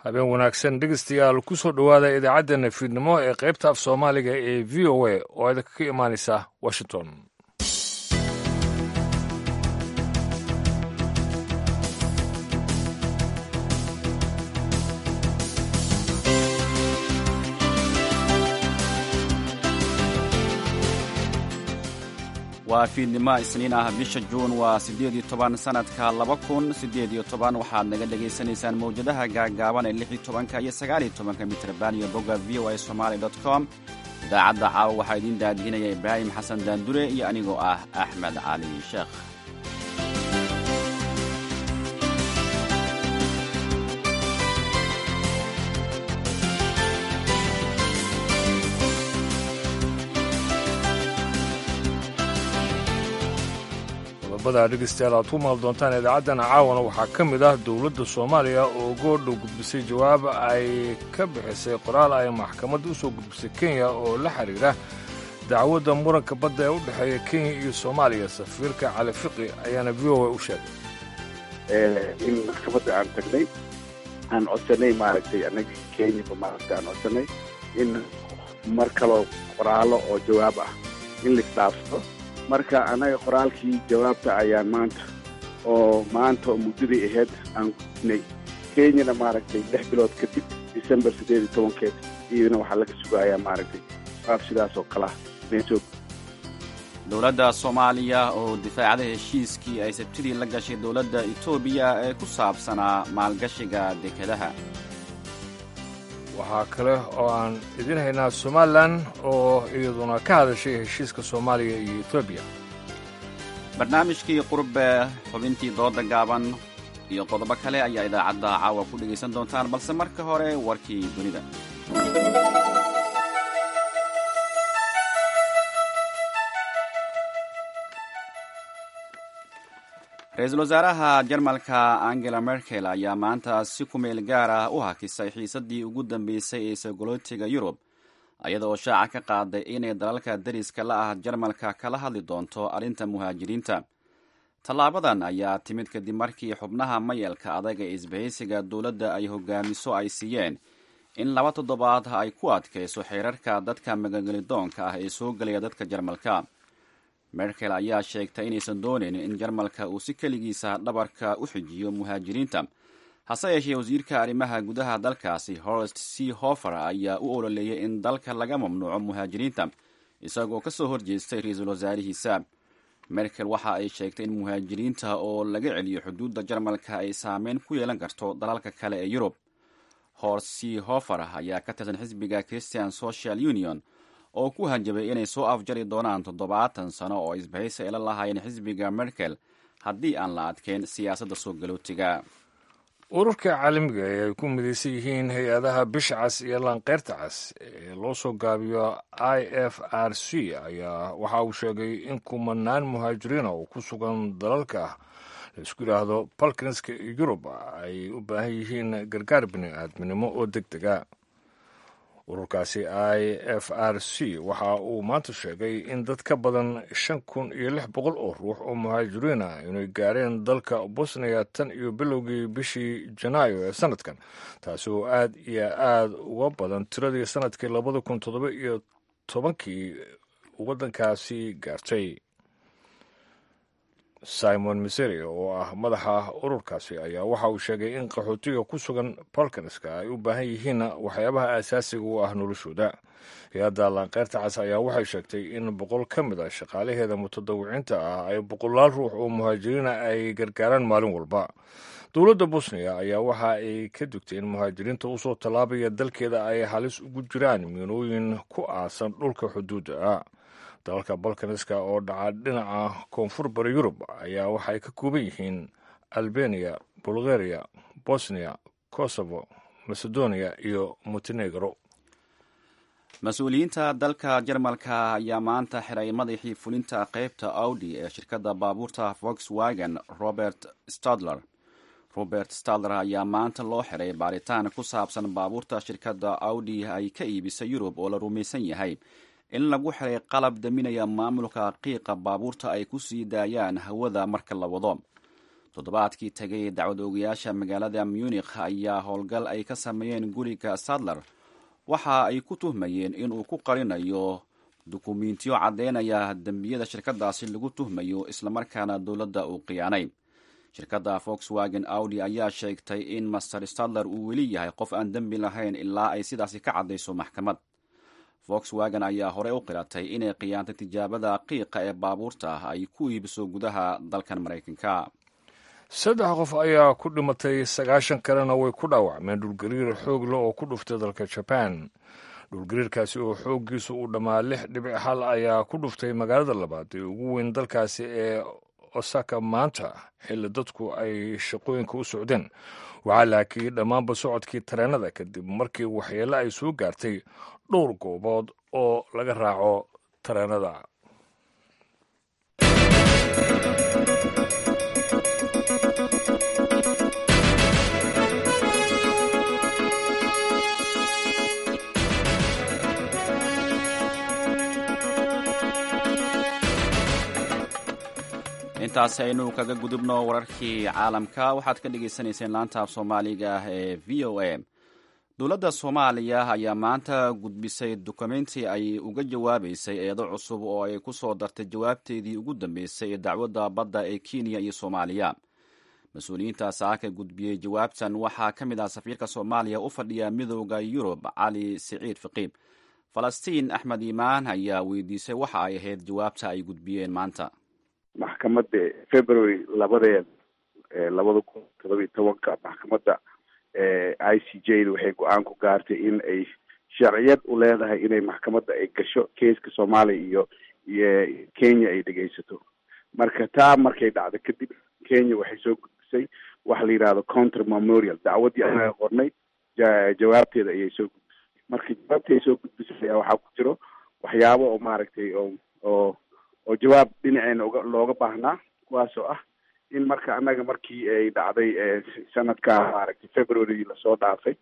habeen wanaagsan dhegeystayaal ku soo dhowaada idaacaddeenna fiidnimo ee qaybta af soomaaliga ee v o a oo idinka ka imaanaysa washington waa fiidnimo isniin ah bisha juun waa siddeed iyo toban sannadka laba kun siddeed iyo toban waxaad naga dhegaysanaysaan mawjadaha gaagaaban ee lix iyo tobanka iyo sagaal iyo tobanka mitrban iyo bogga v o a somaali dot com idaacadda caawa waxaa idiin daadihinaya ibraahim xasan daandure iyo anigoo ah axmed cali sheekh qodobada dhegeystayaal aad ku maal doontaan idaacaddan caawana waxaa ka mid ah dowladda soomaaliya oo goordhow gudbisay jawaab ay ka bixisay qoraal ay maxkamadda u soo gudbisay kenya oo la xidhiira dacwadda muranka badda ee u dhexeeya kenya iyo soomaaliya safiirka cali fiqi ayaana v o a u sheegay in maxkamadda aan tagnay aan codsanay maaragtay annaga kenyaba maaragtay aan codsanay in mar kaloo qoraallo oo jawaab ah in laisdhaafsado marka annaga qoraalkii jawaabta ayaan maanta oo maanta oo muddadii ahayd aan gudbinay kenyana maaragtay lix bilood kadib december siddeed iyo tobankeed iyadana waxaa laga sugayaa maaragtay jawaab sidaas oo kale ah meesoo dowladda soomaaliya oo difaacda heshiiskii ay sabtidii la gashay dowladda etoobiya ee ku saabsanaa maalgashiga dekedaha waxaa kale oo aan idiin haynaa somalilan oo iyaduna ka hadashay heshiiska soomaaliya iyo etoobiya barnaamijkii qurbe xubintii dooda gaaban iyo qodobo kale ayaa idaacadda caawa ku dhegaysan doontaan balse marka hore warkii dunida ra-iisul wasaaraha jarmalka angela merkel ayaa maanta si ku meel gaar ah u hakisay xiisaddii ugu dambeysay ee sogolootiga yurub iyada oo shaaca ka qaaday inay dalalka dariska la ah jarmalka kala hadli doonto arrinta muhaajiriinta tallaabadan ayaa timid kadib markii xubnaha mayalka adag ee isbahaysiga dowladda ay hogaamiso ay siiyeen in laba toddobaad ay ku adkayso xeerarka dadka magangelidoonka ah ee soo gelaya dadka jarmalka merkel ayaa sheegtay inaysan doonayn in jarmalka uu si keligiisa dhabarka u xijiyo muhaajiriinta hase yeeshee wasiirka arrimaha gudaha dalkaasi horst c hofer ayaa u ololeeyay in dalka laga mamnuuco muhaajiriinta isagoo ka soo horjeestay ra-iisul wasaarihiisa merkel waxa ay sheegtay in muhaajiriinta oo laga celiyo xuduudda jarmalka ay saameyn ku yeelan karto dalalka kale ee yurub horst c hofer ayaa ka tirsan xisbiga christian social union oo ku hanjabay inay soo afjari doonaan toddobaatan sano oo isbahaysi ay la lahaayeen xisbiga merkel haddii aan la adkeyn siyaasadda soo galootiga ururka caalamiga ee ay ku midaysan yihiin hay-adaha bisha cas iyo laanqeyrta cas ee loo soo gaabiyo i f r c ayaa waxa uu sheegay in kumanaan muhaajiriina oo ku sugan dalalka laisku yidhaahdo balkanska yurub ay u baahan yihiin gargaar bini-aadminimo oo deg dega ururkaasi i f r c waxa uu maanta sheegay in dad ka badan shan kun iyo lix boqol oo ruux oo muhaajiriin ah inay gaareen dalka bosniya tan iyo bilowgii bishii janaayo ee sanadkan taasi oo aad iyo aad uga badan tiradii sanadkii labada kun toddoba iyo tobankii waddankaasi gaartay simon miseri oo ah madaxa ururkaasi ayaa waxa uu sheegay in qaxootiga ku sugan balkanska ay u baahan yihiin waxyaabaha asaasiga u ah noloshooda hay-adda laanqeyrta cas ayaa waxay sheegtay in boqol ka mid a shaqaalaheeda mutadawiciinta ah ay boqolaal ruux oo muhaajiriina ay gargaaraan maalin walba dowladda bosniya ayaa waxa ay ka dugtay in muhaajiriinta usoo tallaabaya dalkeeda ay halis ugu jiraan miinooyin ku aasan dhulka xuduudda ah dalalka balkaniska oo dhaca dhinaca koonfur bari yurub ayaa waxay ka kooban yihiin albaniya bulgaria bosniya kosovo macedonia iyo montenegro mas-uuliyiinta dalka jarmalka ayaa maanta xiray madaxii fulinta qaybta audi ee shirkadda baabuurta volkswagen robert stadler robert stadler ayaa maanta loo xiray baaritaan ku saabsan baabuurta shirkadda audi ay ka iibisay yurub oo la rumaysan yahay in lagu xiray qalab daminaya maamulka qiiqa baabuurta ay ku sii daayaan hawada marka la wado toddobaadkii tegay dacwad oogayaasha magaalada munikh ayaa howlgal ay ka sameeyeen guriga sadler waxa ay ku tuhmayeen inuu ku qarinayo dukumiintiyo caddeynaya dembiyada shirkadaasi lagu tuhmayo islamarkaana dowladda uu khiyaanay shirkadda volkswagen audi ayaa sheegtay in master stadler uu weli yahay qof aan dembi lahayn ilaa ay sidaasi ka caddayso maxkamad volkswagen ayaa horey u qiratay inay khiyaantay tijaabada qiiqa ee baabuurta ah ay ku iibiso gudaha dalkan maraykanka saddex qof ayaa ku dhimatay sagaashan kalena way ku dhaawacmeen dhulgariir xoog leh oo ku dhuftay dalka jaban dhulgariirkaasi oo xooggiisu uu dhammaa lix dhibic hal ayaa ku dhuftay magaalada labaad ee ugu weyn dalkaasi ee osaka maanta xilli dadku ay shaqooyinka u socdeen waxaa la hakiyey dhammaanba socodkii tareenada kadib markii waxyeelo ay soo gaartay dhowr goobood oo laga raaco tareenada intaasi aynu kaga gudubno wararkii caalamka waxaad ka dhagaysanayseen laanta af soomaaliga ah ee v o a dowladda soomaaliya ayaa maanta gudbisay dukumenti ay uga jawaabaysay eedo cusub oo ay ku soo dartay jawaabteedii ugu dambeysay ee dacwadda badda ee kenya iyo soomaaliya mas-uuliyiinta saaka gudbiyey jawaabtan waxaa ka mid ah safiirka soomaaliya u fadhiya midooda yurub cali siciid faqiib falastiin axmed iimaan ayaa weydiisay waxa ay ahayd jawaabta ay gudbiyeen maanta maxkamadda february labadeed labada kun todoba iyo tobanka maxkamadda i c j da waxay go-aan ku gaartay in ay sharciyad u leedahay inay maxkamadda ay gasho keiska soomaaliya iyo iyo kenya ay dhegeysato marka taa markay dhacdo kadib kenya waxay soo gudbisay waxa la yidhahdo counter memorial dacwaddii anaga qornay jawaabteeda ayay soo gudbisay marka jawaabtii ay soo gudbisay ayaa waxaa ku jiro waxyaabo oo maaragtay oo oo oo jawaab dhinaceena uga looga baahnaa kuwaasoo ah in marka annaga markii ay dhacday sanadka maaragtay february lasoo dhaafay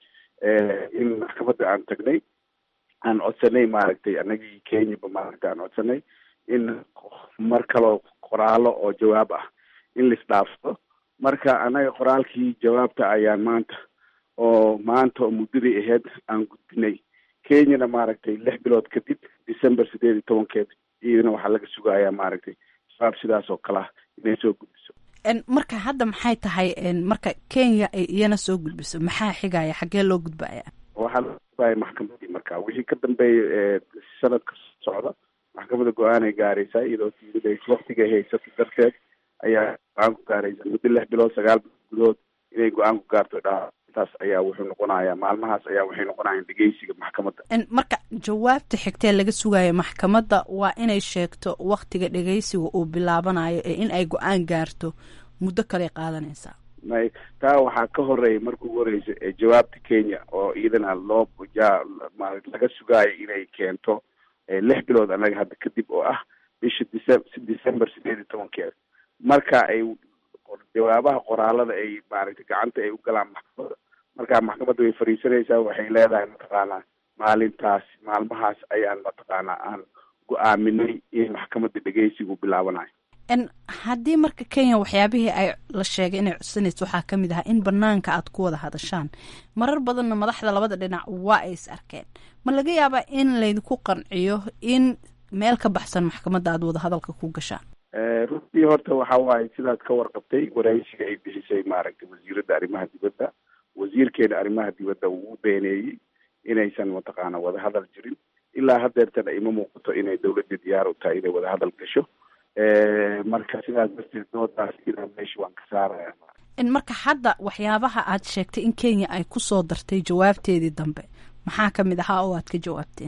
in maxkamadda aan tagnay aan codsanay maaragtay anagii kenyaba maaragtay aan codsanay in mar kaloo qoraalo oo jawaab ah in laisdhaafsado marka annaga qoraalkii jawaabta ayaan maanta oo maanta oo muddadii ahayd aan gudbinay kenyana maaragtay lix bilood kadib december sideed iyo tobankeed iyadana waxaa laga sugayaa maaragtay jawaab sidaas oo kale ah inay soo gudbiso marka hadda maxay tahay marka kenya ay iyana soo gudbiso maxaa xigaya xaggee loo gudbaya waxaa loo gudbaya maxkamadii marka wixii ka dambeeya sanadka socda maxkamadda go-aan ay gaaraysaa iyadoo tiiday waktigay haysato darteed ayaa go-aan ku gaaraysa muddo lix bilood sagaal bilood gudood inay go-aan ku gaarto dhaa taas ayaa wuxuu noqonayaa maalmahaas ayaa waxay noqonayaan dhegeysiga maxkamadda marka jawaabta xigtee laga sugayo maxkamadda waa inay sheegto waktiga dhegeysiga uu bilaabanayo ee in ay go-aan gaarto muddo kale qaadanaysaa may taa waxaa ka horeeya marka ugu horeysa ee jawaabta kenya oo iyadana loo laga sugaayo inay keento lix bilood annaga hadda kadib oo ah bisha dece december sideed iyo tobankeeda marka ay jawaabaha qoraalada ay maaragtay gacanta ay u galaan maxkamadda markaa maxkamadda way fariisanaysaa waxay leedahay mataqaanaa maalintaas maalmahaas ayaan mataqaanaa aan go-aaminay in maxkamadda dhegeysigu bilaabanayo haddii marka kenya waxyaabihii ay la sheegay inay codsanayso waxaa ka mid ahaa in banaanka aad ku wada hadashaan marar badanna madaxda labada dhinac waa ay is arkeen ma laga yaabaa in laydinku qanciyo in meel ka baxsan maxkamadda aad wada hadalka ku gashaan runtii horta waxa waaye sidaad ka warqabtay waraysiga ay bixisay maaragtay wasiiradda arrimaha dibadda wasiirkeena arrimaha dibadda uu beeneeyey inaysan mataqaana wadahadal jirin ilaa hadeertana ima muuqato inay dawladda diyaar u tahay inay wadahadal gasho marka sidaas darteed doodaas idaa meesha waan ka saaraya marka hadda waxyaabaha aad sheegtay in kenya ay kusoo dartay jawaabteedii dambe maxaa kamid ahaa oo aad ka jawaabteen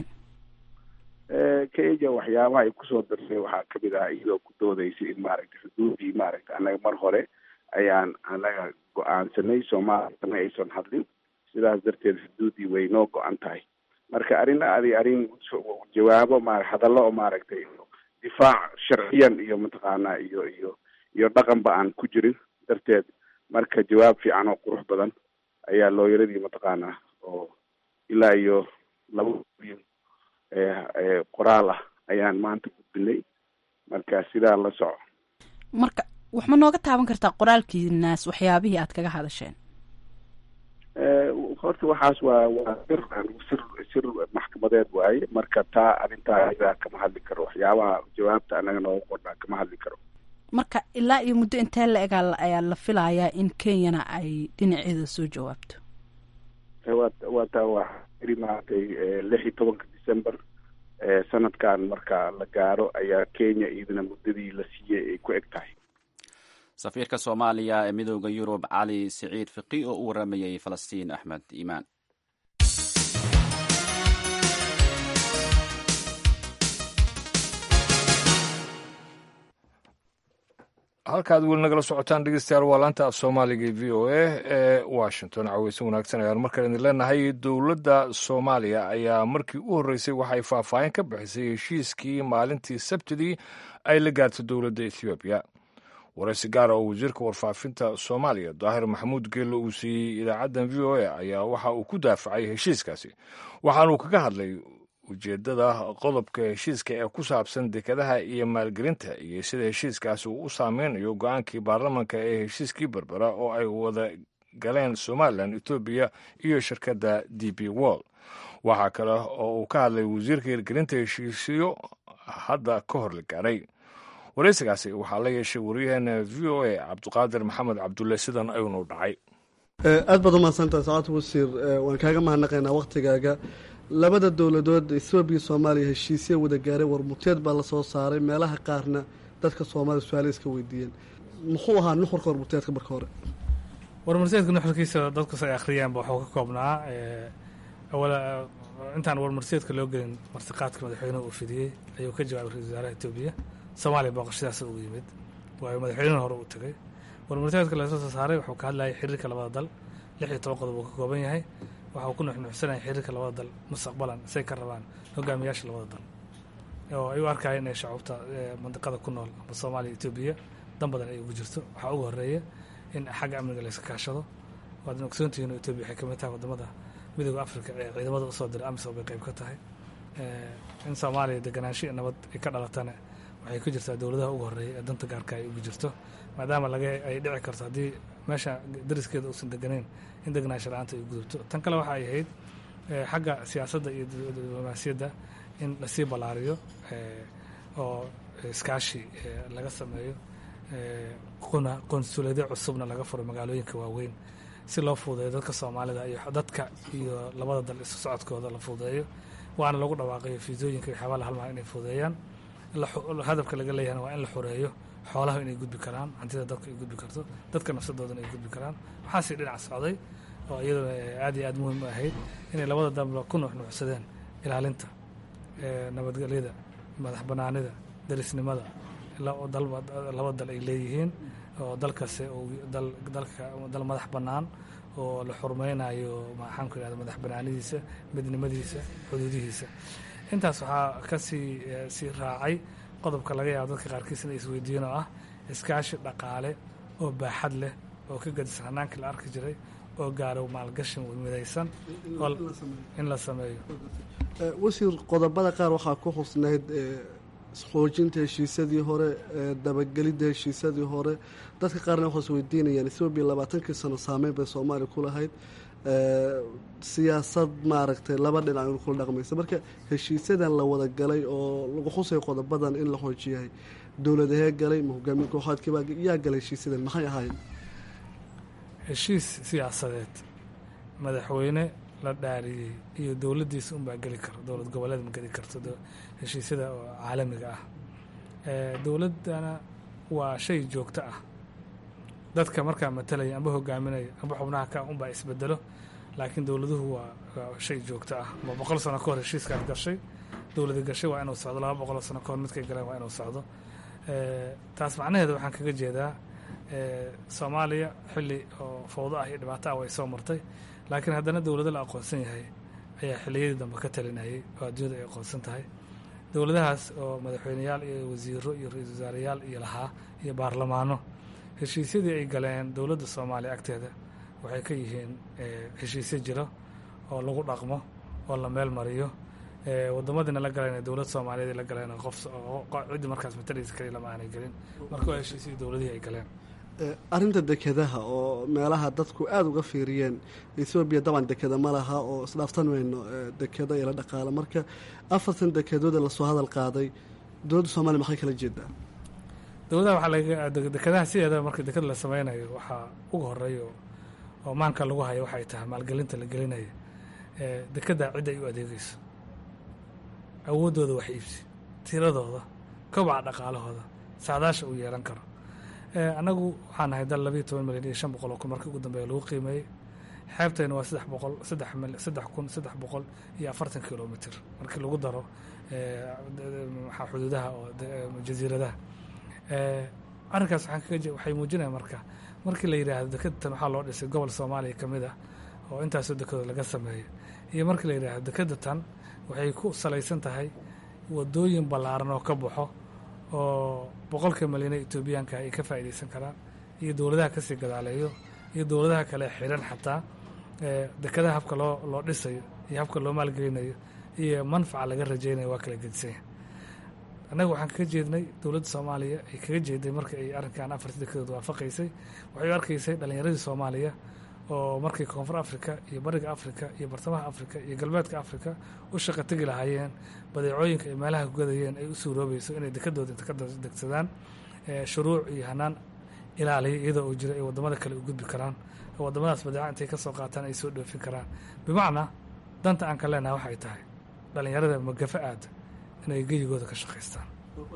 kenya waxyaabaha ay kusoo dartay waxaa kamid ahaa iyadoo ku doodeysay in maaragtay xuduudii maaragtay annaga mar hore ayaan annaga go-aansanay soomaaliyana aysan hadlin sidaas darteed xuduudii way noo go-an tahay marka arrin adi arrin jawaabo ma hadallo oo maaragtay difaac sharciyan iyo mataqaanaa iyo iyo iyo dhaqanba aan ku jirin darteed marka jawaab fiican oo qurux badan ayaa looyaradii mataqaanaa oo ilaa iyo laba milyan qoraal ah ayaan maanta gudbinay marka sidaa la soco marka wax ma nooga taaban kartaa qoraalkiinaas waxyaabihii aad kaga hadasheen horta waxaas waa waa sir sir sir maxkamadeed waaye marka taa arrintaa ayadaa kama hadli karo waxyaabaha jawaabta anaga nooga qornaa kama hadli karo marka ilaa iyo muddo intee la egaa ayaa la filayaa in kenyana ay dhinaceeda soo jawaabto wa waa taa waa iri maaragtay lix iyo tobanka december sanadkan marka la gaaro ayaa kenya iyadana muddadii la siiyey ay ku eg tahay safiirka soomaaliya ee midooda yurub cali siciid fiqi oo u waramayay falastiin axmed iimaan halkaad weli nagala socotaan dhegeystayaal waa laanta af soomaaliga v o a ee washington caweysan wanaagsan ayaan markale idin leenahay dowladda soomaaliya ayaa markii u horreysay waxay faahfaahin ka bixisay heshiiskii maalintii sabtidii ay la gaartay dowladda ethoobiya waraysi gaara oo wasiirka warfaafinta soomaaliya daahir maxamuud geello uu siiyey idaacaddan v o a ayaa waxa uu ku daafacay heshiiskaasi waxaanuu kaga hadlay ujeeddada qodobka heshiiska ee ku saabsan dekadaha iyo maalgelinta iyo sida heshiiskaasi uu u saameynayo go-aankii baarlamanka ee heshiiskii berbera oo ay wada galeen somalilan etoobiya iyo shirkadda d b wall waxaa kale oo uu ka hadlay wasiirka hirgelinta heshiisyo hadda ka hor la gaaray waraysigaasi waxaa la yeeshay waryaheena v o a cabdiqaadir maxamed cabdulle sidan ayuunu dhacay aad baad umahadsantaha saacad wasiir waan kaaga mahadnaqaynaa wakhtigaaga labada dowladood ethoobiya soomaaliya heshiisya wada gaaray warmuteed baa lasoo saaray meelaha qaarna dadka soomaliya su-aala iska weydiiyeen muxuu ahaa nuxurka warmuteedka marka hore warmurteedka nuxurkiisa dadkus ay akhriyaanba waxuu ka koobnaa intaan warmurteedka loo gelin martiqaadka madaxweynuhu uu fidiyey ayuu ka jawaabay ra-isul wasaaraha etoobiya soomaaliya booqashadaas ugu yimid waayo madaxweynuhu hore uu tegay warmurteedka lasoo soo saaray wuxuu ka hadlayay xiriirka labada dal lix iyo toban qodob uu ka kooban yahay waxa uu ku nuxnuxsanaya xiriirka labada dal mustaqbalan say ka rabaan hogaamiyaasha labada dal oo ay u arkaya inay shacuubta mandiqada ku nool ama soomaaliya etoobiya dan badan ay ugu jirto waxaa ugu horeeya in xagga amniga layska kaashado waadna ogsoontihiin oo etoobiya waxay kamid tahay wadamada midooda africa ee ciidamada usoo diray amisom bay qayb ka tahay in soomaaliya deganaansho nabad ay ka dhalatana waxay ku jirtaa dowladaha ugu horeeya ee danta gaarka ay ugu jirto maadaama laga ay dhici karto haddii meesha dariskeeda uusan deganayn in deganaansho la-aanta ay gudubto tan kale waxa ay ahayd xagga siyaasadda iyo diblomaasiyadda in lasii ballaariyo oo iskaashi laga sameeyo quna qonsuuladyo cusubna laga furo magaalooyinka waaweyn si loo fuudeeyo dadka soomaalida iyo dadka iyo labada dal isu socodkooda la fuudeeyo waana lagu dhawaaqayo fiisooyinka iyo xabaala halmaa inay fuudeeyaan hadafka laga leeyahana waa in la xoreeyo xoolaha inay gudbi karaan hantida dadka ay gudbi karto dadka nafsadoodana ay gudbi karaan waxaasi dhinac socday oo iyaduna aad iyo aad muhiim u ahayd inay labada dalba ku nuxnuuxsadeen ilaalinta nabadgelyada madax banaanida darisnimada laba dal ay leeyihiin oo dalkasi dalka dal madax bannaan oo la xurmeynayo maxaan ku ihahda madax banaanidiisa midnimadiisa xuduudihiisa intaas waxaa kasii sii raacay qodobka laga yaabo dadka qaarkiis inay isweydiiyeen oo ah iskaashi dhaqaale oo baaxad leh oo ka gadisan hanaankii la arki jiray oo gaaro maalgashin midaysan in la sameeyo wasiir qodobada qaar waxaa ku xusnayd xoojinta heshiisyadii hore dabagelidda heshiisyadii hore dadka qaarna waxay isweydiinayaan etoobiya labaatankii sano saameyn bay soomaaliya ku lahayd siyaasad maaragtay laba dhinac in kula dhaqmaysa marka heshiisyadan la wada galay oo lagu xusay qodobadan in la xoojiyahay dowladahee galay ma hogaamin kooxaadkiibaa yaa galay heshiisyadan maxay ahaayeen heshiis siyaasadeed madaxweyne la dhaariyey iyo dowladdiisa unbaa geli karo dowlad goboleed ma geli karto heshiisyada oo caalamiga ah dowladdana waa shay joogto ah dadka markaa matalaya amba hogaaminaya amba xubnaha ka unbaa isbedelo laakiin dowladuhu waa shay joogto ah ma boqol sano ka hor heshiiskaas gashay dowladi gashay waa inuu socdo laba boqoloo sano ka hor midkay galeen waa inuu socdo taas macnaheeda waxaan kaga jeedaa soomaaliya xilli oo fawdo ah iyo dhibaato ah way soo martay laakiin haddana dowlado la aqoonsan yahay ayaa xilliyadii dambe ka talinayay oo adduunyada ay aqoonsan tahay dowladahaas oo madaxweyneyaal iyo wasiiro iyo ra-iisul wasaareyaal iyo lahaa iyo baarlamaano heshiisyadii ay galeen dowladda soomaaliya agteeda waxay ka yihiin heshiisyo jiro oo lagu dhaqmo oo la meel mariyo wadamadiina la galeen dowlad soomaaliyeed la galeen qof ciddii markaas matalaysa kaliya lama aanay gelin marka waa heshiisii dowladihii ay galeen arrinta dekedaha oo meelaha dadku aada uga fiiriyeen ethoobiya daban dekeda ma laha oo isdhaaftan mayno dekeda iyo la dhaqaala marka afartan dekedooda lasoo hadal qaaday dowladda soomaliya maxay kala jeedaa dowladaha waxaa laga dekedaha sideedaba marka deked la sameynayo waxaa uga horeeya oo maanka lagu hayo waxay tahay maalgelinta la gelinayo dekedda cidda ay u adeegeyso awooddooda wax iibsi tiradooda kobaca dhaqaalahooda saadaasha uu yeelan karo annagu waxaan nahay dal labayo toban milyan iyo shan boqol oo kun markii ugu dambeeya lagu qiimeeyey xeebtayna waa saddex boqol saddex mil saddex kun saddex boqol iyo afartan kilomitr markii lagu daro maxaa xuduudaha oo jasiiradaha arrinkaas waxaan kaga waxay muujinaya marka markii la yidhaahdo dekedatan waxaa loo dhisay gobol soomaaliya ka mid ah oo intaasoo dekedood laga sameeyo iyo markii la yidhaahdo dekedatan waxay ku salaysan tahay wadooyin ballaaran oo ka baxo oo boqolka milyane etoobiyaanka ay ka faa'iidaysan karaan iyo dowladaha kasii gadaaleeyo iyo dowladaha kale xiran xataa dekedaha habka loo loo dhisayo iyo habka loo maalgelinayo iyo manfaca laga rajaynayo waa kala gedisanya annaga waxaan kaga jeednay dowladda soomaaliya ay kaga jeeday marka ay arrinkan afarta dekedood waafaqaysay waxay u arkaysay dhallinyaradii soomaaliya oo markii koonfur africa iyo bariga africa iyo bartamaha africa iyo galbeedka africa u shaqa tegi lahaayeen badeecooyinka ay meelaha kugadayeen ay u suuroobayso inay dekadooda inta ka degsadaan shuruuc iyo hanaan ilaaliya iyadoo uu jiro ay wadamada kale u gudbi karaan oo wadamadaas badeeca intay ka soo qaataan ay soo dhoofin karaan bimacnaa danta aan ka leenahay waxay tahay dhallinyarada magafa aada inay geyigooda ka shaqaystaan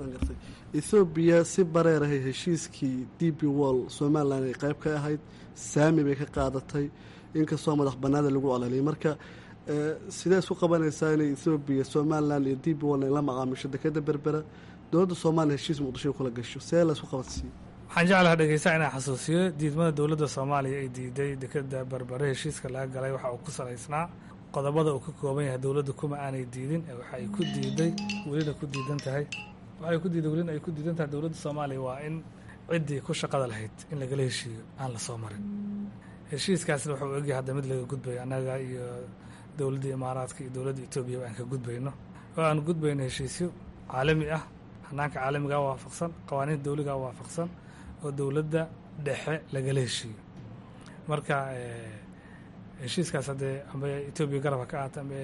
ethoobiya si bareerahay heshiiskii d b wall somalilan ay qayb ka ahayd saami bay ka qaadatay inkastoo madax banaada lagu coleliyay marka sidee isku qabanaysaa inay ethoobiya somalilan iyo d b wall ay la macaamisho dekeda berbera dowladda soomaaliya heshiis muqdisho kula gasho see la isku qabansiiyo waxaan jeclaha dhegeysaa inaan xasuusiyo diidmada dowladda soomaaliya ay diiday dekeda berbere heshiiska laga galay waxa uu ku salaysnaa qodobada uu ka kooban yahay dowladda kuma aanay diidin waxa ay ku diiday welina ku diidan tahay waxay ku diiday welina ay ku diidan tahay dowladda soomaaliya waa in ciddii ku shaqada lahayd in lagala heshiiyo aan la soo marin heshiiskaasna wuxuu egyahay hadda mid laga gudbayo annaga iyo dowladda imaaraadka iyo dowladda etoobiyaba aan ka gudbayno oo aan gudbayno heshiisyo caalami ah hanaanka caalamigaa waafaqsan qawaaniinta dowligaa waafaqsan oo dowladda dhexe lagala heshiiyo marka heshiiskaas haddee amba etoobiya garab ha ka ahaato amba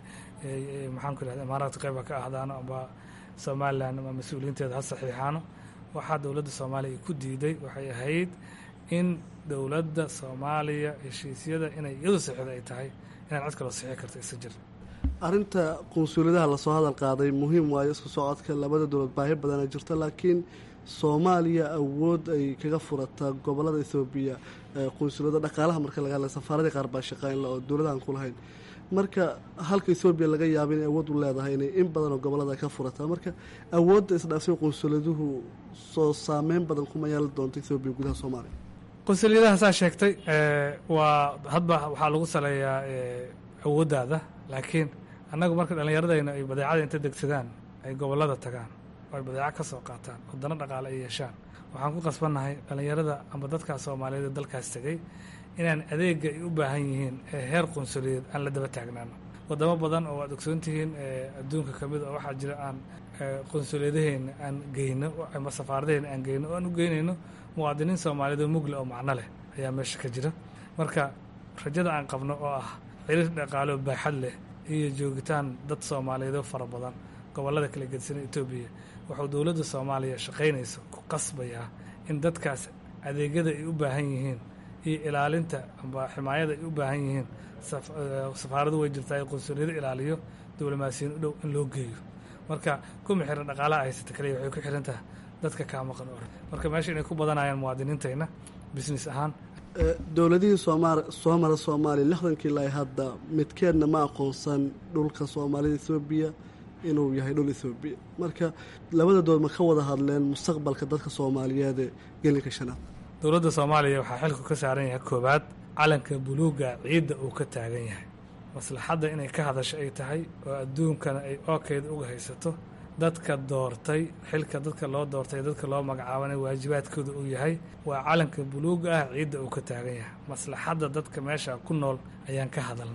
maxaan ku ihahda imaaraadka qayb ha ka ahdaano amba somalilan ama mas-uuliyiinteeda ha saxiixaano waxaa dowladda soomaaliya ku diiday waxay ahayd in dowladda soomaaliya heshiisyada inay iyadu saxiixda ay tahay inaan cid kaloo saxiixi karto isa jir arrinta qunsuuliyadaha lasoo hadal qaaday muhiim waayo isku socodka labada dowlad baahi badana jirta laakiin soomaaliya awood ay kaga furata gobolada ethoobiya qunsuliyada dhaqaalaha marka laga hadlay safaaradii qaar baa shaqaynla oo dowladahan ku lahayn marka halka ethoobiya laga yaaba inay awood u leedahay inay in badan oo gobolada ka furataa marka awoodda isdhaafsan qunsuliyaduhu soo saameyn badan kuma yeelan doonto ethoobiya gudaha soomaaliya qunsuliyadaha saa sheegtay waa hadba waxaa lagu saleeyaa awooddaada laakiin annagu marka dhallinyaradayna ay badeecada inta degsadaan ay gobolada tagaan oo ay badeeco ka soo qaataan wadano dhaqaale ay yeeshaan waxaan ku qasbannahay dhallinyarada amba dadkaa soomaaliyeed ee dalkaas tegey inaan adeega ay u baahan yihiin ee heer qunsuliyeed aan la daba taagnaano wadamo badan oo waad ogsoontihiin adduunka ka mid oo waxaa jira aan qunsuliyadaheena aan geyno ama safaaradaheena aan geyno oo aan u geynayno muwaadiniin soomaaliyeed oo mugle oo macno leh ayaa meesha ka jira marka rajada aan qabno oo ah xiriir dhaqaale oo baaxad leh iyo joogitaan dad soomaaliyeed oo fara badan gobollada kala gedisan etoobiya wuxuu dowladda soomaaliya shaqaynayso ku qasbayaa in dadkaas adeegyada ay u baahan yihiin iyo ilaalinta amba ximaayada ay u baahan yihiin safaaradu way jirtaa ee qunsuliyado ilaaliyo diblomaasiyiin u dhow in loo geeyo marka kuma xiran dhaqaalaha haysata kaliya waxay ku xiran tahay dadka kaa maqan or marka meesha inay ku badanayaan muwaadiniintayna business ahaan dowladihii sooma soo mara soomaaliya lixdankii ilaa hadda midkeedna ma aqoonsan dhulka soomaalida ethoobiya inuu yahay dhul ethoobiya marka labada dood ma ka wada hadleen mustaqbalka dadka soomaaliyeed ee gelinka shanaad dowladda soomaaliya waxaa xilku ka saaran yahay koowaad calanka buluuga ciidda uu ka taagan yahay maslaxadda inay ka hadasho ay tahay oo adduunkana ay ookeeda uga haysato dadka doortay xilka dadka loo doortay dadka loo magacaabanay waajibaadkooda uu yahay waa calanka buluuga ah ciidda uu ka taagan yahay maslaxadda dadka meesha ku nool ayaan ka hadalnay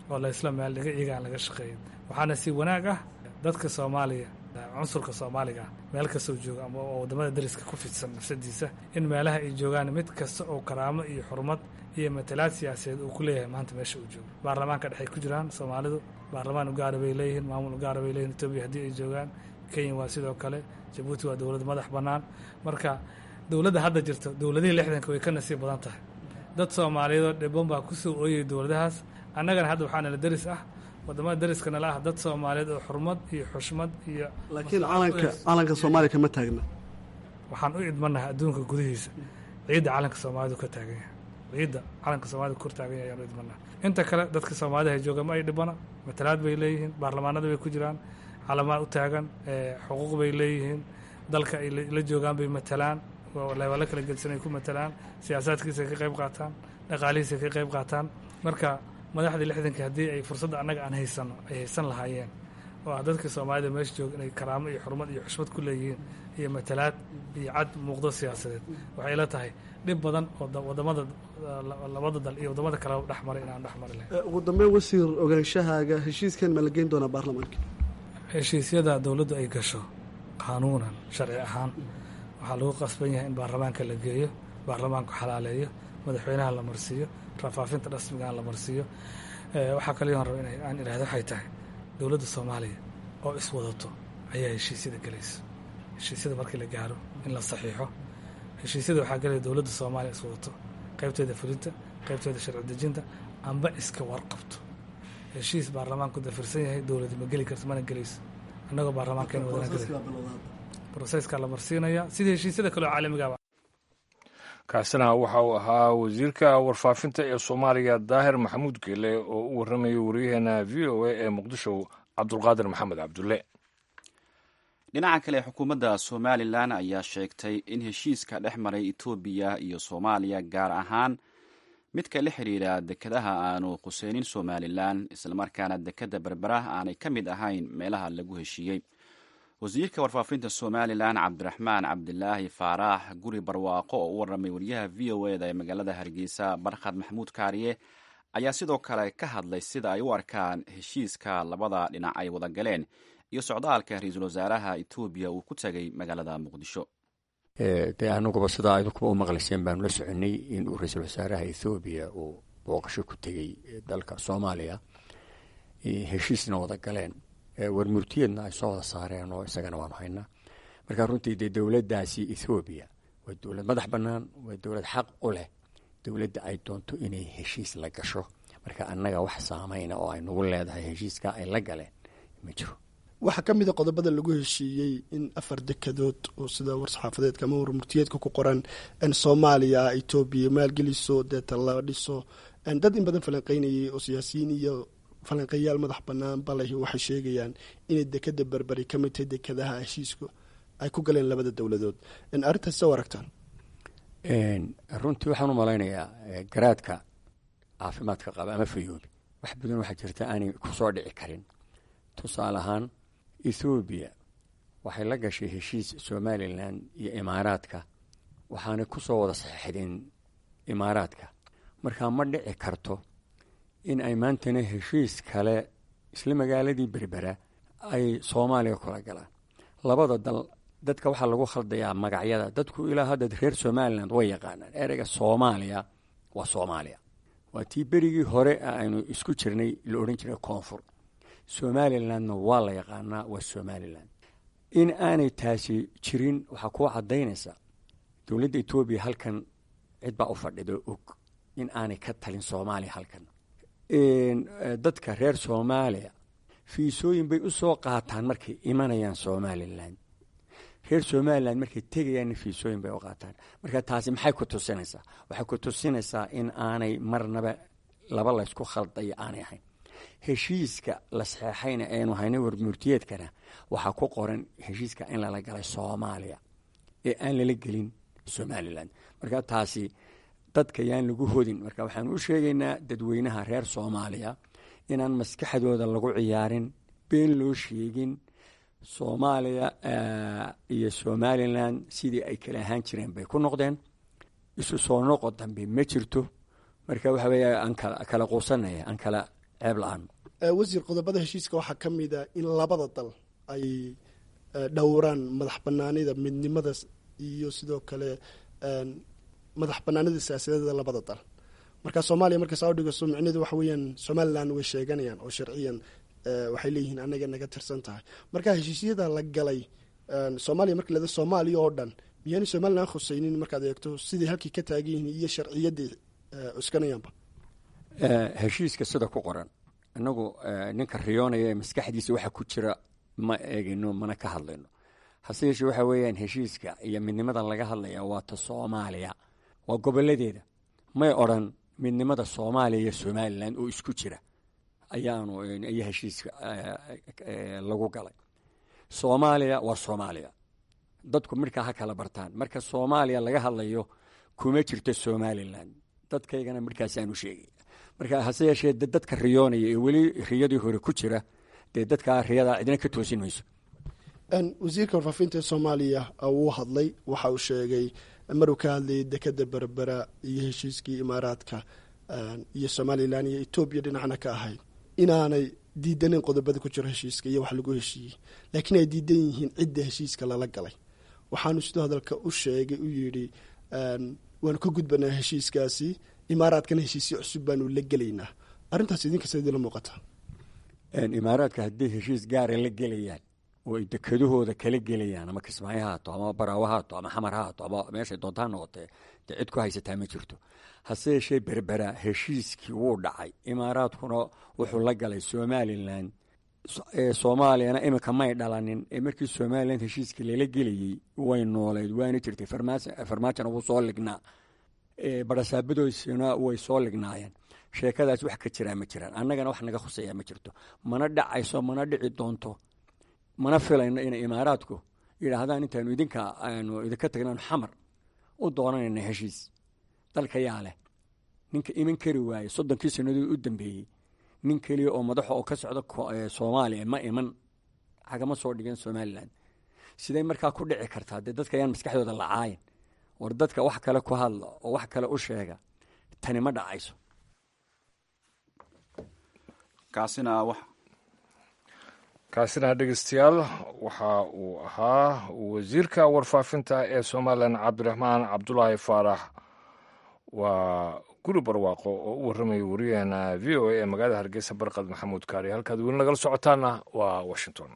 oo la isla meel dhiga iyaga aan laga shaqeeyin waxaana si wanaag ah dadka soomaaliya cunsurka soomaaliga ah meel kastoo jooga ama oo waddamada dariska ku fidsan nafsadiisa in meelaha ay joogaan mid kasta oo karaamo iyo xurmad iyo matalaad siyaasadeed uu ku leeyahay maanta meesha uu joogo baarlamaanka dhexay ku jiraan soomaalidu baarlamaan ugaara bay leeyihiin maamul ugaara bay leeyihin etoobiya haddii ay joogaan kenya waa sidoo kale jabuuti waa dowlad madax bannaan marka dowladda hadda jirta dowladihii lixdanka way ka nasiib badan tahay dad soomaaliyeedoo dhibban baa kusoo ooyay dowladahaas annagana hadda waxaa nala deris ah waddamada deriska nala ah dad soomaaliyeed oo xurmad iyo xushmad iyo laakiin calanka calanka soomaaliya kama taagna waxaan u idmanahay adduunka gudihiisa ciidda calanka soomaalidu ka taagan yahay ciidda calanka soomaalida kor taagan yahay ayaan u idmanahay inta kale dadka soomaalida hay jooga ma ay dhibana matalaad bay leeyihiin baarlamaanada bay ku jiraan calamaa u taagan xuquuq bay leeyihiin dalka ay la joogaan bay matalaan leebalo kala gedsan ay ku matalaan siyaasaadkiisa ay ka qayb qaataan dhaqaalihiisa ay ka qayb qaataan marka madaxdii lixdankii haddii ay fursadda annaga aan haysano ay haysan lahaayeen oo ah dadka soomaalida meesha jooga inay karaamo iyo xurmad iyo xushmad ku leeyihiin iyo matalaad iyo cad muuqdo siyaasadeed waxay ila tahay dhib badan oo waddamada labada dal iyo waddamada kale dhex maray inaan dhex mari lahayn ugu dambeyn wasiir ogaanshahaaga heshiiskan ma la geyn doonaa baarlamaanka heshiisyada dowladdu ay gasho qaanuunan sharci ahaan waxaa lagu qasban yahay in baarlamaanka la geeyo baarlamaanku xalaaleeyo madaxweynaha la marsiiyo rafaafinta rasmigaan la marsiiyo waxaa kaliyoon raba in aan idhahdo waxay tahay dowladda soomaaliya oo iswadato ayaa heshiisyada gelaysa heshiisyada markii la gaaro in la saxiixo heshiisyada waxaa gelaya dowladda soomaaliya iswadato qaybteeda fulinta qaybteeda sharci dejinta amba iska warqabto heshiis baarlamaanku dafirsan yahay dowladi ma geli karto mana gelayso annagoo baarlamaankeena wadana gelay broseskaa la marsiinaya sida heshiisyada kaleo caalamigaaba kaasina waxa uu ahaa wasiirka warfaafinta ee soomaaliya daahir maxamuud geele oo u warramayay waryaheena v o a ee muqdisho cabdulqaadir maxamed cabdulle dhinaca kale xukuumadda somalilan ayaa sheegtay in heshiiska dhex maray etoobiya iyo soomaaliya gaar ahaan midka la xidhiidha dekedaha aanu khuseynin somalilan islamarkaana dekedda berbera aanay ka mid ahayn meelaha lagu heshiiyey wasiirka warfaafinta somalilan cabdiraxmaan cabdilaahi faaraax guri barwaaqo oo u warramay wariyaha v o eda ee magaalada hargeysa barkhad maxamuud kaariye ayaa sidoo kale ka hadlay sida ay u arkaan heshiiska labada dhinac ay wada galeen iyo socdaalka ra-iisul wasaaraha etoobiya uu ku tegay magaalada muqdisho dee anuguba sidaa idinkuba u maqlayseen baanu la soconay inuu ra-iisul wasaaraha ethoobiya uu booqasho ku tegey dalka soomaaliya heshiisna wada galeen warmurtiyeedna ay soo wada saareen oo isagana waanu haynaa marka runtii dee dowladdaasi ethoobiya waa dowlad madax bannaan waa dowlad xaq u leh dowladda ay doonto inay heshiis la gasho marka annaga wax saameyna oo ay nagu leedahay heshiiska ay la galeen ma jiro waxaa ka mid a qodobada lagu heshiiyey in afar dekadood oo sida war-saxaafadeedka ama warmurtiyeedka ku qoran soomaaliya etoobiya maalgeliso deeta la dhiso dad in badan falanqeynayay oo siyaasiyiin iyo falanqeeyaal madax banaan balahi waxay sheegayaan inay dekada berberi ka mid tahay dekadaha heshiisku ay ku galeen labada dowladood arrintaas soo aragtaan runtii waxaan u malaynayaa garaadka caafimaadka qaba ama fayoobi wax badan waxaa jirta aanay kusoo dhici karin tusaale ahaan ethoobiya waxay la gashay heshiis somalilan iyo imaaraadka waxaanay ku soo wada saxeixdeen imaaraadka markaa ma dhici karto in ay maantana heshiis kale isla magaaladii berbera ay soomaaliya kula galaan labada dal dadka waxaa lagu khaldayaa magacyada dadku ilaa hadda reer somalilan way yaqaanaan ereyga soomaaliya waa soomaaliya waa tii berigii hore aynu isku jirnay la odhan jiray koonfur somalilandna waa la yaqaanaa waa somalilan in aanay taasi jirin waxaa kuu cadaynaysa dowladda etoobiya halkan cid baa u fadhido og in aanay ka talin soomaaliya halkan dadka reer soomaaliya fiisooyin bay u soo qaataan markay imanayaan somalilan reer somalilan markay tegayaanna fiisooyin bay u qaataan marka taasi maxay ku tusinaysaa waxay ku tusinaysaa in aanay marnaba laba laysku khaldaya aanay ahayn heshiiska la saxeexayna aynu haynay warmurtiyeedkana waxaa ku qoran heshiiska in lala galay soomaaliya ee aan lala gelin somalilan marka taasi dadka yaan lagu hodin marka waxaan u sheegaynaa dadweynaha reer soomaaliya inaan maskaxdooda lagu ciyaarin been loo sheegin soomaaliya iyo somalilan sidii ay kala ahaan jireen bay ku noqdeen isu soo noqo dambe ma jirto marka waxa weeye aan kala quusanaya aan kala ceeb la-aan wasiir qodobada heshiiska waxaa ka mid a in labada dal ay dhowraan madax banaanida midnimada iyo sidoo kale madax banaanida siyaasadeeda labada dal marka soomaaliya marka saa udhigaso micnehedu waxa weeyaan somalilan way sheeganayaan oo sharciyan waxay leeyihiin anaga naga tirsan tahay marka heshiisyada la galay soomaaliya marka leeda soomaaliya oo dhan miyaanay somalilan khuseynin markaad eegto siday halkii ka taagan yihiin iyo sharciyaday cuskanayaanba heshiiska sida ku qoran inagu ninka riyoonaya ee maskaxdiisa waxa ku jira ma eegino mana ka hadlayno hase yeeshee waxa weeyaan heshiiska iyo midnimada laga hadlaya waa ta soomaaliya waa goboladeeda may odran midnimada soomaaliya iyo somalilan oo isku jira ayaanu iyo heshiiska lagu galay soomaaliya waa soomaaliya dadku markaa ha kala bartaan marka soomaaliya laga hadlayo kuma jirto somalilan dadkaygana markaasaanu sheegay marka hase yeeshee dadka riyoonaya ee weli riyadii hore ku jira dee dadkaa riyadaa cidna ka toosin mayso wasiirka warfaafinta ee soomaaliya wuu hadlay waxa uu sheegay maruu ka hadlayay dekeda berbera iyo heshiiskii imaaraadka iyo somalilan iyo etoobiya dhinacna ka ahayd inaanay diidaneyn qodobada ku jiro heshiiska iyo wax lagu heshiiyey laakiin ay diidan yihiin cidda heshiiska lala galay waxaanu sidoo hadalka u sheegay u yidhi waanu ka gudbanaa heshiiskaasi imaaraadkana heshiisyo cusub baanu la gelaynaa arrintaas idinka sa idinla muuqataa imaaraadka hadday heshiis gaara la gelayaan oo ay dekadahooda kala gelayaan ama kismaayo ha haato ama baraawo ha haato ama xamar ha haato ama meeshay doonta ha noqotee dee cid ku haysataa ma jirto hase yeeshee berbera heshiiskii wuu dhacay imaaraadkuna wuxuu la galay somalilan soomaaliyana iminka may dhalanin ee markii somalilan heshiiskii lala gelayey way nooleed waana jirtay farmaajona wuu soo lignaa barasaabadoysina way soo lignaayeen sheekadaas wax ka jiraa ma jiraan annagana wax naga khuseeyaa ma jirto mana dhacayso mana dhici doonto mana filayno inay imaaraadku yidhaahdaan intaanu idinka aanu idinka tagnaanu xamar u doonanayna heshiis dalka yaa leh ninka iman kari waaye soddonkii sannadood u dambeeyey nin keliya oo madaxa oo ka socda soomaaliya ma iman hagama soo dhigeen somalilan siday markaa ku dhici kartaa dee dadka ayaan maskaxdooda lacaayin war dadka wax kale ku hadla oo wax kale u sheega tani ma dhacayso kaasina wax kaasina dhegeystayaal waxa uu ahaa wasiirka warfaafinta ee somalilan cabdiraxmaan cabdulaahi faarax waa guri barwaaqo oo u warramaya wariyaheena v o a ee magaalada hargeysa barqad maxamuud kaari halkaad weli nagala socotaana waa washington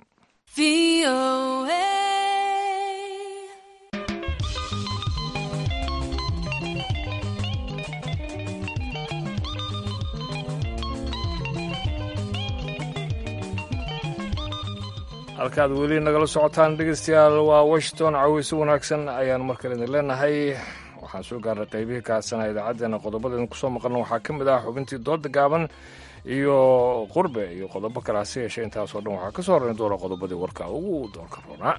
halkaad weli nagala socotaan dhegeystayaal waa washington caweyso wanaagsan ayaan markale idin leenahay waxaan soo gaarnay qaybihii kaasana idaacaddeenna qodobadeedin kusoo maqalna waxaa ka mid ah xubintii dooda gaaban iyo qurbe iyo qodobo kale hase yeeshee intaasoo dhan waxaa ka soo horrayn doona qodobadii warka ugu doorka roonaa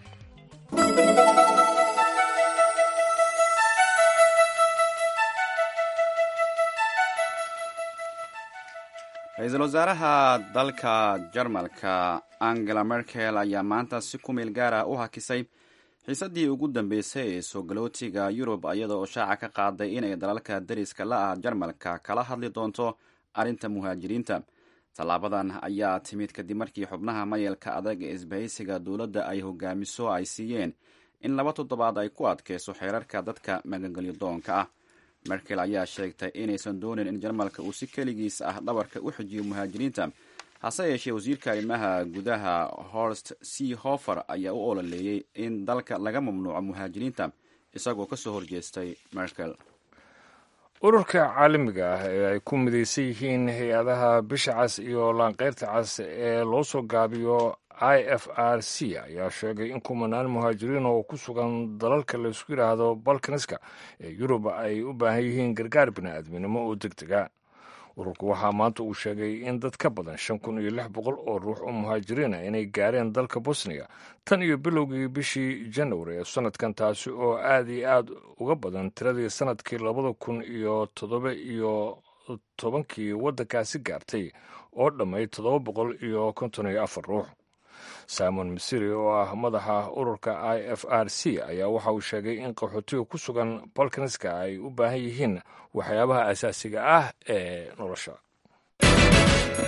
ra-iisul wasaaraha dalka jarmalka angela merkel ayaa maanta si ku meel gaara u hakisay xiisaddii ugu dambeysay ee soo galootiga yurub iyada oo shaaca ka qaaday inay dalalka dariska la ah jarmalka kala hadli doonto arrinta muhaajiriinta tallaabadan ayaa timid kadib markii xubnaha mayelka adag ee isbahaysiga dowladda ay hogaamiso ay siiyeen in laba toddobaad ay ku adkeyso xeerarka dadka magangelyo doonka ah merkel ayaa sheegtay inaysan doonin in jarmalka uu si keligiis ah dhabarka u xijiyo muhaajiriinta hase yeeshee wasiirka arrimaha gudaha horst c hofer ayaa u ololeeyey in dalka laga mamnuuco muhaajiriinta isagoo ka soo horjeestay merkel ururka caalamiga ah ee ay ku midaysan yihiin hay-adaha bisha cas iyo laanqeyrta cas ee loo soo gaabiyo i f r c ayaa sheegay in kumanaan muhaajiriin oo ku sugan dalalka laysku yidhaahdo balkaniska ee yurub ay u baahan yihiin gargaar bini'aadminimo oo deg dega ururku waxaa maanta uu sheegay in dad ka badan shan kun iyo lix boqol oo ruux oo muhaajiriina inay gaareen dalka bosniya tan iyo bilowgii bishii janwari ee sanadkan taasi oo aad iyo aad uga badan tiradii sanadkii labada kun iyo toddoba iyo tobankii waddankaasi gaartay oo dhammayd toddoba boqol iyo konton iyo afar ruux simon misiri oo ah madaxa ururka i f r c ayaa waxa uu sheegay in qaxootiga ku sugan balkaniska ay u baahan yihiin waxyaabaha asaasiga ah ee nolosha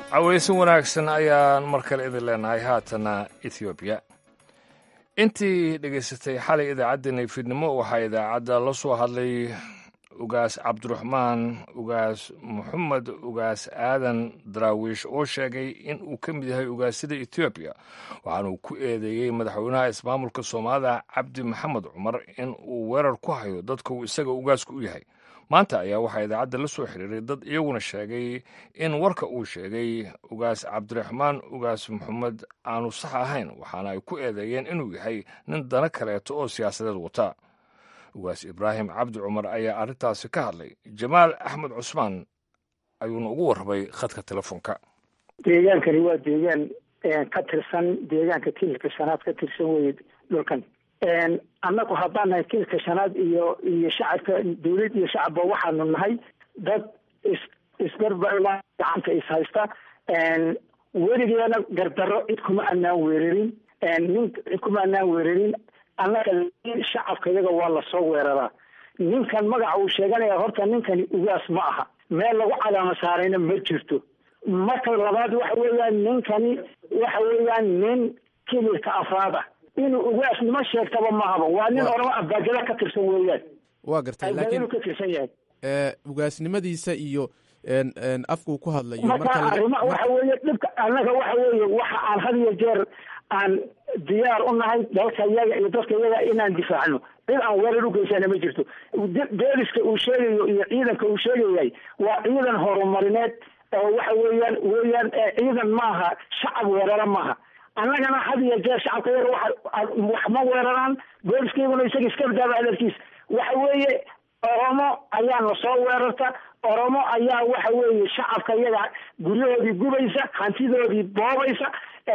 cawaysin wanaagsan ayaan mar kale idin leenahay haatana ethoobiya intii dhegaysatay xalay idaacaddeenay fiidnimo waxaa idaacadda la soo hadlay ugaas cabdiraxmaan ugaas maxamed ugaas aadan daraawiish oo sheegay in uu ka mid yahay ugaasyada etoobiya waxaanuu ku eedeeyey madaxweynaha ismaamulka soomaalida cabdi maxamed cumar in uu weerar ku hayo dadka uu isaga ugaasku u yahay maanta ayaa waxaa idaacadda la soo xiriiray dad iyaguna sheegay in warka uu sheegay ugaas cabdiraxmaan ugaas maxamed aanu sax ahayn waxaana ay ku eedeeyeen inuu yahay nin dana kaleeto oo siyaasadeed wata ugaas ibraahim cabdi cumar ayaa arrintaasi ka hadlay jamaal axmed cusmaan ayuuna ugu warramay khadka telefoonka deegaankani waa deegaan ka tirsan deegaanka kililka shanaad ka tirsan weye dhulkan annagu haddaan nahay kililka shanaad iyo iyo shacabka dawlad iyo shacabba waxaanu nahay dad is isgarba gacanta is haysta weligeena gardarro cid kuma anaan weerarin nin cid kuma anaan weerarin annaga shacabka iyaga waa lasoo weeraraa ninkan magaca uu sheeganaya horta ninkani ugaas ma aha meel lagu calaamo saarayna ma jirto marka labaad waxa weeyaan ninkani waxa weeyaan nin kililka afraad ah inuu ugaas nima sheegtaba mahaba waa nin orama abaagada ka tirsan weeyaan waa gartay laakiin ka tirsan yahay ugaasnimadiisa iyo afkuu ku hadlayo marka arrima waxa weeye dhibka annaga waxa weeye waxa aan had iyo jeer aan diyaar u nahay dalka iyaga iyo dadka iyaga inaan difaacno cid aan weerar u geysana ma jirto booliska uu sheegayo iyo ciidanka uu sheegayay waa ciidan horumarineed oo waxa weeyaan weeyaan ciidan maaha shacab weerara maaha annagana had iyo jeer shacabka iyaga waxa wax ma weeraraan booliskayguna isaga iska badaaba adeerkiis waxa weeye oromo ayaa na soo weerarta oromo ayaa waxa weeye shacabka iyaga guryahoodii gubaysa hantidoodii boobaysa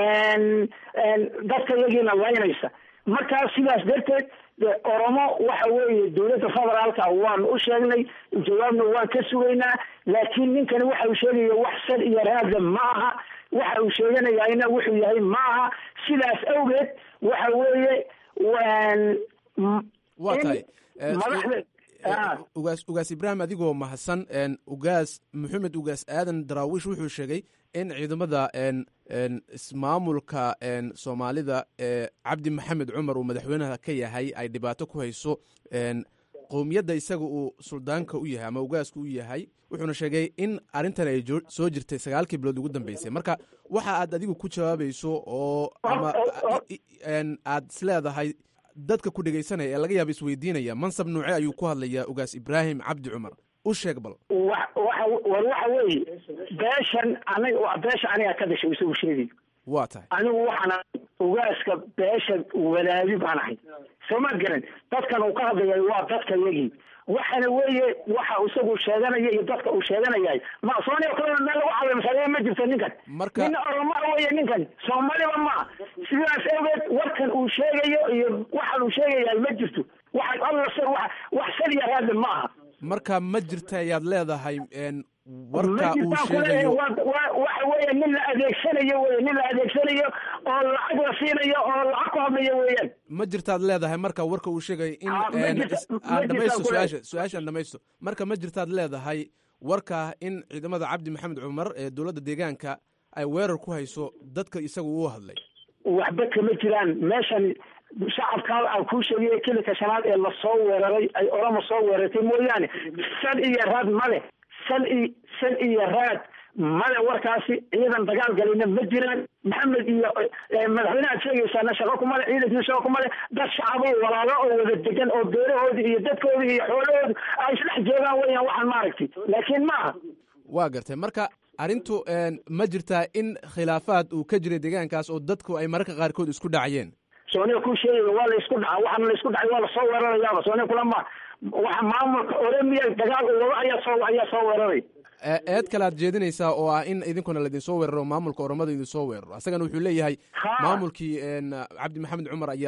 dadka iyagiina laynaysa markaa sidaas darteed oromo waxa weeye dowladda federaalka waan u sheegnay jawaabna waan ka sugaynaa laakiin ninkani waxa uu sheegaya wax sal iyo raadle ma aha waxa uu sheeganayana wuxuu yahay ma aha sidaas awgeed waxa weeye waa tahay madaxda ugaas ugaas ibraahim adigoo mahadsan ugaas maxamed ugaas aadan daraawiish wuxuu sheegay in ciidamada ismaamulka soomaalida ee cabdi maxamed cumar uu madaxweynaha ka yahay ay dhibaato ku hayso qowmiyadda isaga uu suldaanka u yahay ama ugaaska u yahay wuxuuna sheegay in arrintan ay soo jirtay sagaalkii bilood ugu dambeysay marka waxa aad adigu ku jawaabayso oo ama aad isleedahay dadka ku dhegaysanaya ee laga yaaba isweydiinaya mansab nuuce ayuu ku hadlayaa ugaas ibraahim cabdi cumar u sheeg bal wa waxa war waxa weeye beeshan aniga beesha aniga ka dhashay isagu sheegayo waa tahay anigu waxaan ugaaska beesha walaadi baan ahay soo ma garan dadkan uu ka hadlayay waa dadka yagii waxana weeye waxa isagu sheeganaya iyo dadka uu sheeganayay ma soomaaliya kalena meel lagu calaamsaday ma jirto ninkan marka nin oromo weeye ninkan soomaaliba ma sidaas awgeed warkan uu sheegayo iyo waxan uu sheegayaa ma jirto waxa alla wax wax sal iyo raadle ma aha marka ma jirta ayaad leedahay warka uu sheegayo waxa weeye nin la adeegsanayo wey nin la adeegsanayo oo lacag la siinayo oo lacag ku hadlayo weeyaan ma jirtaad leedahay marka warka uu sheegayo in aan dhamaysto su-aasha su-aashaan dhamaysto marka ma jirtaad leedahay warka in ciidamada cabdi maxamed cumar ee dowladda deegaanka ay weerar ku hayso dadka isaga uu hadlay waxba kama jiraan meeshan shacabka aan kuu sheegay kilika shanaad ee lasoo weeraray ay orama soo weerartay mooyaane sal iyo raad male sal i sal iyo raad male warkaasi ciidan dagaal galina ma jiraan maxamed iyo madaxweyne aad sheegaysaana shaqo kumale ciidankii shaqo kumale dad shacabo walaalo oo wada degan oo beerahoodii iyo dadkoodii iyo xoolahoodu ay isdhex joogaan weyaan waxaan maaragtay laakiin maaha waa gartay marka arrintu ma jirtaa in khilaafaad uu ka jiray deegaankaas oo dadku ay mararka qaarkood isku dhacayeen sooniya ku sheegaya waa la isku dhaca waxaana la isku dhacay waa lasoo weerarayaaba sooniya kulama waxa maamulka oremiya dagaal uu wado ayaa soo ayaa soo weeraray eed kale aad jeedinaysaa oo ah in idinkuna laidinsoo weeraro maamulka oromada idinsoo weeraro asagana wuxuu leeyahay maamulkii cabdi maxamed cumar ayaa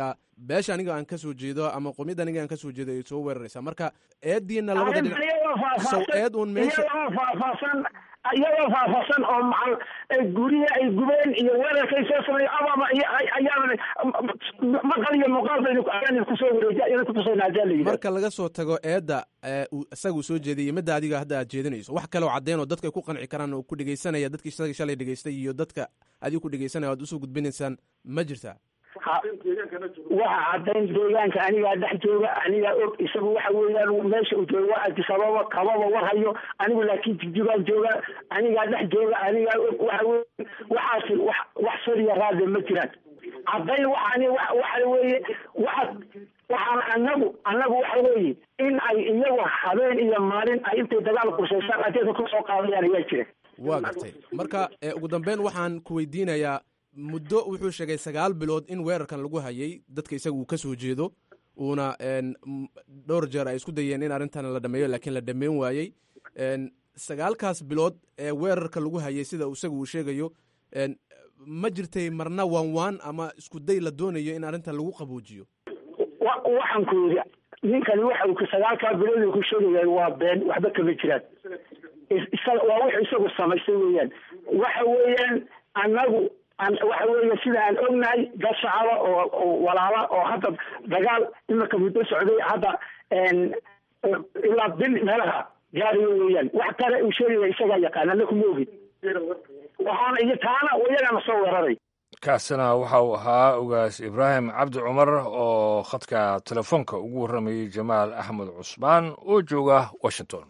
beesha aniga aan kasoo jeedo ama qomiyadda aniga aan kasoo jeedo ay soo weeraraysaa marka eediina labada dhinac sow eed uun meesha iyagoo faahfaahsan iyagoo faahfaahsan oo macal guryaha ay gubeen iyo weerarkay soo sameeyo ababa ayaa maqal iyo muuqaal baynu ayaan kusoo wareejiya ayaan kutusayna hadaa la yidhahdo marka laga soo tago eedda ee uu isaga uu soo jeediyey midda adiga hadda aad jeedinayso wax kaloo caddeyn oo dadka ay ku qanci karaan oo ku dhegeysanaya dadkii isaga shalay dhegeystay iyo dadka adiga ku dhegeysanaya o ad usoo gudbinaysaan ma jirtaa waxa caddayn deegaanka anigaa dhex jooga anigaa og isagu waxa weeyaan meesha uu jooga waa adisababa kababa warhayo anigu laakiin jigjigaan jooga anigaa dhex jooga anigaa og waxa weya waxaasi wax wax sariya raade ma jiraan caddayn waxaani waxa weeye waxa waxaan anagu anagu waxa weeye in ay iyagu habeen iyo maalin ay intay dagaal qurshaysaan adeega ku soo qaadayaan ayaa jira waa gartay marka ugu dambeyn waxaan ku weydiinayaa muddo wuxuu sheegay sagaal bilood in weerarkan lagu hayay dadka isaga uu ka soo jeedo uuna dhowr jeer ay isku dayeen in arrintan la dhameeyo laakiin la dhameyn waayey sagaalkaas bilood ee weerarka lagu hayay sida isaga uu sheegayo ma jirtay marna waan waan ama isku day la doonayo in arrintan lagu qaboojiyo waxaan ku yidhi ninkani waxa uu sagaalkaa bilood ku sheegaya waa been waxba kama jiraan waa wuxuu isagu samaystay weeyaan waxa weeyaan anagu waxa weeye sida aan ognahay dad shacaba oo walaala oo hadda dagaal iminka muddo socday hadda ilaa bil meelaha gaariyo weeyaan wax kale uu sheegaya isagaa yaqaan ana kuma ogin waxaana iyo taana iyagana soo weeraray kaasina waxa uu ahaa ogaas ibraahim cabdi cumar oo khadka telefoonka ugu warramayey jamaal axmed cusmaan oo jooga washington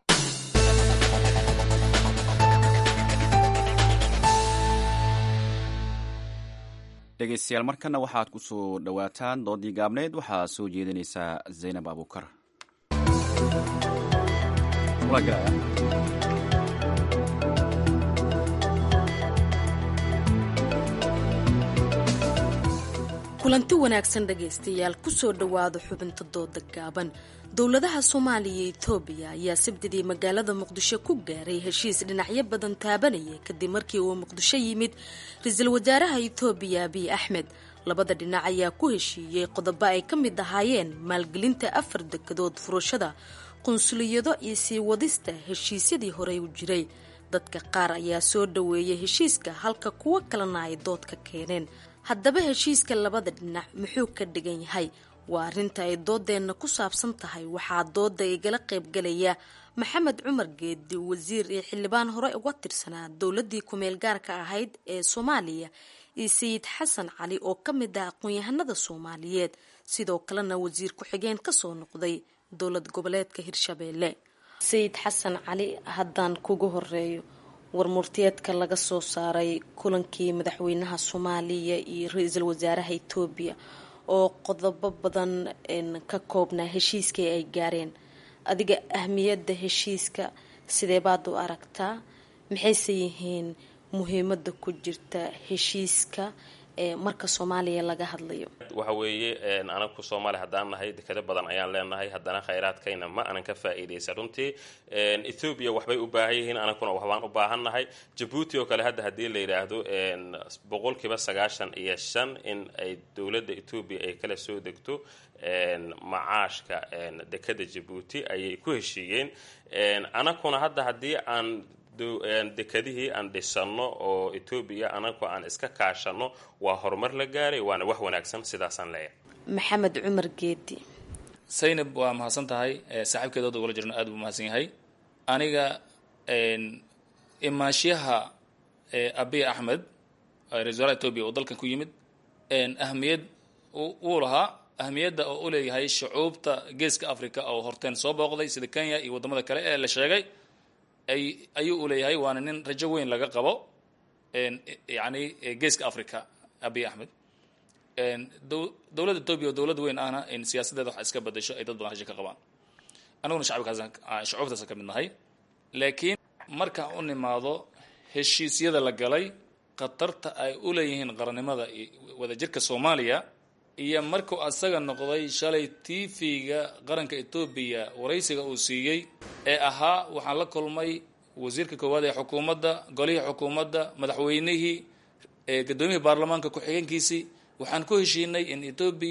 dhegeystayaal markana waxaad ku soo dhowaataan doodii gaabneyd waxaa soo jeedinaysaa zaynab abuukar kulanti wanaagsan dhegaystayaal kusoo dhowaada xubinta dooda gaaban dowladaha soomaaliya iyo etoobiya ayaa sabdidii magaalada muqdisho ku gaaray heshiis dhinacyo badan taabanaya kadib markii uu muqdisho yimid ra-iisul wasaaraha etoobiya abiy axmed labada dhinac ayaa ku heshiiyey qodobo ay ka mid ahaayeen maalgelinta afar dekedood furashada qunsuliyado iyo sii wadista heshiisyadii horey u jiray dadka qaar ayaa soo dhoweeyay heshiiska halka kuwo kalena ay dood ka keeneen haddaba heshiiska labada dhinac muxuu ka dhigan yahay waa arrinta ay doodeenna ku saabsan tahay waxaa dooda igala qaybgalaya maxamed cumar geedi wasiir iyo xildhibaan hore uga tirsanaa dowladii kumeel gaarka ahayd ee soomaaliya iyo sayid xasan cali oo ka mid ah aqoon-yahanada soomaaliyeed sidoo kalena wasiir ku-xigeen kasoo noqday dowlad goboleedka hirshabeelle sayid xasan cali haddaan kugu horeeyo warmurtiyeedka laga soo saaray kulankii madaxweynaha soomaaliya iyo ra-iisul wasaaraha etoobiya oo qodobo badan ka koobnaa heshiiskii ay gaareen adiga ahmiyadda heshiiska sidee baad u aragtaa maxayse yihiin muhiimada ku jirta heshiiska ee marka soomaaliya laga hadlayo waxa weeye anaku soomaaliya haddaan nahay dekado badan ayaan leenahay haddana khayraadkayna ma anan ka faa'iidaysa runtii ethoobiya waxbay u baahan yihiin anakuna waxbaan u baahannahay jabuuti oo kale hadda haddii la yidhaahdo boqolkiiba sagaashan iyo shan in ay dowladda etoobiya ay kala soo degto macaashka dekada jabuuti ayay ku heshiiyeen anakuna hadda haddii aan dekadihii aan dhisano oo etoobiya anagu aan iska kaashano waa horumar la gaaray waana wax wanaagsan sidaasaan leeyahay maxamed cumar geedi saynab waa mahadsan tahay saaxiibkeed oda ugala jirno aad buu mahadsan yahay aniga imaashiyaha abiy axmed ra-isul wasaaraha etoobiya oo dalkan ku yimid ahmiyad uu lahaa ahmiyadda oo u leeyahay shucuubta geeska africa oo horteen soo booqday sida kenya iyo waddamada kale ee la sheegay ay ayuu u leeyahay waana nin rajo weyn laga qabo yani geeska africa abiy axmed dowladda etoobiya oo dowlad weyn ahna in siyaasadeeda wax iska bedasho ay dad badan rajo ka qabaan anaguna shacabkaas shucuubtaasa ka mid nahay laakiin markaan u nimaado heshiisyada la galay khatarta ay u leeyihiin qarannimada wadajirka soomaaliya iyo markuu asaga noqday shalay tv-ga qaranka etoobiya waraysiga uu siiyey ee ahaa waxaan la kulmay wasiirka koowaad ee xukuumadda golihii xukuumadda madaxweynihii gadoomiyihii baarlamaanka ku-xigeenkiisii waxaan ku heshiinay in etoobiya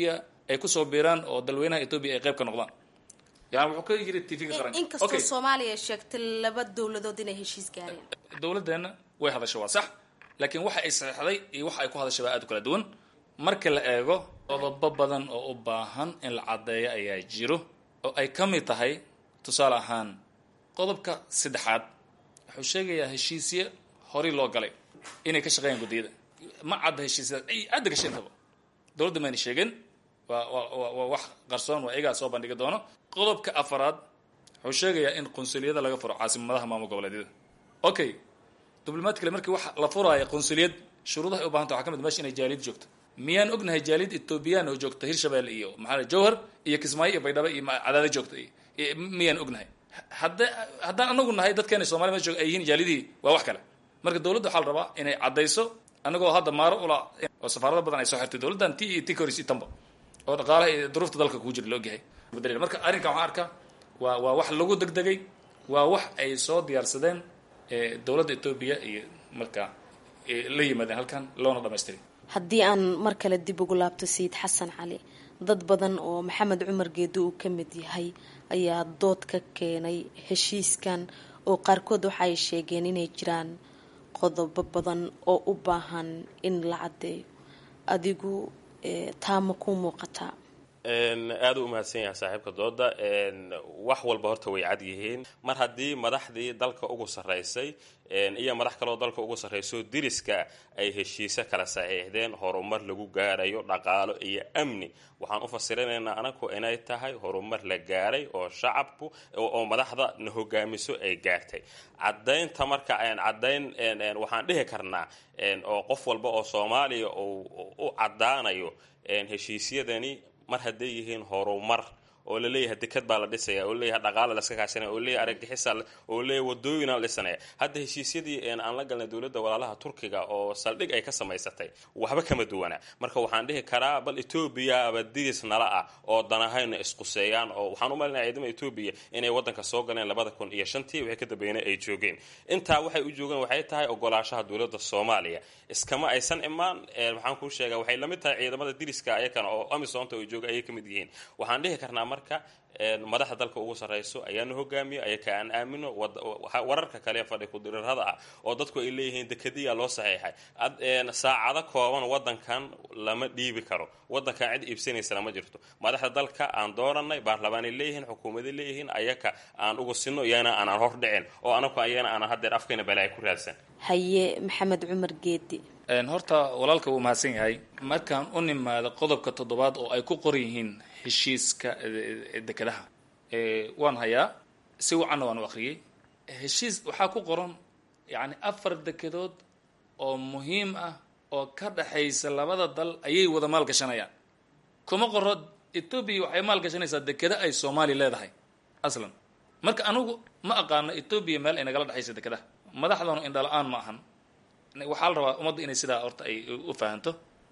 ay kusoo biiraan oo dalweynaha etoobiya ay qayb ka noqdaan yani wuxuu ka yiri tvga qaranka inkastoo Okay. soomaaliya ay sheegtay laba dowladood inay heshiis gaareen dowladdeena way hadashay waa sax laakiin waxa ay saxeixday iyo waxa ay ku hadashay baa aad u kala duwan marka la eego qodobo badan oo u baahan in la caddeeyo ayaa jiro oo ay ka mid tahay tusaale ahaan qodobka saddexaad wuxuu sheegayaa heshiisye horay loo galay inay ka shaqeeyaan guddiyada ma cadda heshiisyadaas ay cadda gashay intaba dowladda mayna sheegin waa waa waa waa wax qarsoon waa iyagaa soo bandhigi doono qodobka afaraad wuxuu sheegayaa in qunsuliyada laga furo caasimadaha maamul goboleedyada okay diblomatically markii wax la furaayo qunsuliyad shuruudaha ay u bahanta waxaa ka mid ah meesha inay jaaliyad joogto miyaan ognahay jaaliyad etoobiyaan oo joogta hirshabelle iyo maxaa la jowhar iyo kismaayo iyo baydhabo iyo ma- cadaado joogta iyo- iyo miyaan ognahay hadda haddaan anagu nahay dadkeena soomaliya meesha jooga ay yihiin jaalidihii waa wax kale marka dowladda waxaa la rabaa inay caddayso anagoo hadda maaro ula oo safaarado badan ay soo xirtay dowladdan ti iyo ti koris iyo tanba oo dhaqaalaha iyo duruufta dalka kugu jira la ogyahay Bedel- marka arrinkan waxaan arkaa waa waa wax lagu degdegay waa wax ay soo diyaarsadeen ee dowladda etoobiya iyo marka ee la yimaadeen halkan loona dhamaystiray haddii aan mar kale dib ugu laabto sayid xasan cali dad badan oo maxamed cumar geedo uu ka mid yahay ayaa dood ka keenay heshiiskan oo qaarkood waxa ay sheegeen inay jiraan qodobo badan oo u baahan in la caddeeyo adigu eh, taa ma ku muuqataa Een, aad u mahadsan yahay saaxiibka dooda een, wax walba horta way cad yihiin mar haddii madaxdii dalka ugu sarraysay een, iyo madax kaloo dalka ugu sarrayso diriska ay heshiise kala saxiixdeen horumar lagu gaarayo dhaqaalo iyo amni waxaan u fasirinaynaa anagu inay tahay horumar la gaaray oo shacabku oo oo madaxda na hogaamiso ay gaartay caddaynta marka een, caddayn een, een, waxaan dhihi karnaa een, oo qof walba oo soomaaliya uu u caddaanayo een, heshiisyadani mar hadday yihiin horumar oo laleeyahay deked baa la dhisaya oo laleeyahay dhaqaala laska kaashanaya oo laleeyahay argagixisa oo laleeyahay wadooyina la dhisanaya hadda heshiisyadii een aan la galnay dowladda walaalaha turkiga oo saldhig ay ka samaysatay waxba kama duwana marka waxaan dhihi karaa bal etoobiya aba diris nala ah oo danahayna isquseeyaan oo waxaan u malinaya ciidamada etoobiya inay wadanka soo galeen labada kun iyo shantii wixii ka dambeeyna ay joogeen intaa waxay u joogeen waxay tahay ogolaashaha dowladda soomaaliya iskama aysan imaan een, waxaan kuu sheegaa waxay lamid tahay ciidamada diriska ayakana oo amisonta ay jooga ayay ka mid yihiin waxaan dhihi karnaa marka een, madaxda dalka ugu sarrayso ayaana hogaamiyo ayaka aan aamino wad- waxa- wararka kale ee fadhi kudirirada ah oo dadku ay leeyihiin dekadiya loo saxiixay Ad- een, saacado kooban wadankan lama dhiibi karo wadankan cid iibsanaysana ma jirto madaxda dalka aan dooranay baarlamaanay leeyihiin xukuumaday leeyihiin ayaka aan ugu sinno iyana aanan hordhicin oo anaku ayana aanan haddeer afkayna balaayo ku raadsan haye maxamed cumar geedi Een, horta walaalka wuu mahadsan yahay markaan u nimaado qodobka toddobaad oo ay ku qoran yihiin heshiiska eh, dekedaha Eh, waan hayaa si wacanna waan u akhriyey heshiis waxaa ku qoran yacni afar dekedood oo muhiim ah oo ka dhexaysa labada dal ayay wada maalgashanayaan kuma qoro etoobiya waxay maalgashanaysaa dekeda ay soomaaliya leedahay aslan marka anigu ma aqaano etoobiya meel ay nagala dhexaysa dekedaha madaxdanu indhala-aan ma ahan waxaa la rabaa ummadda inay sidaa horta ay u fahanto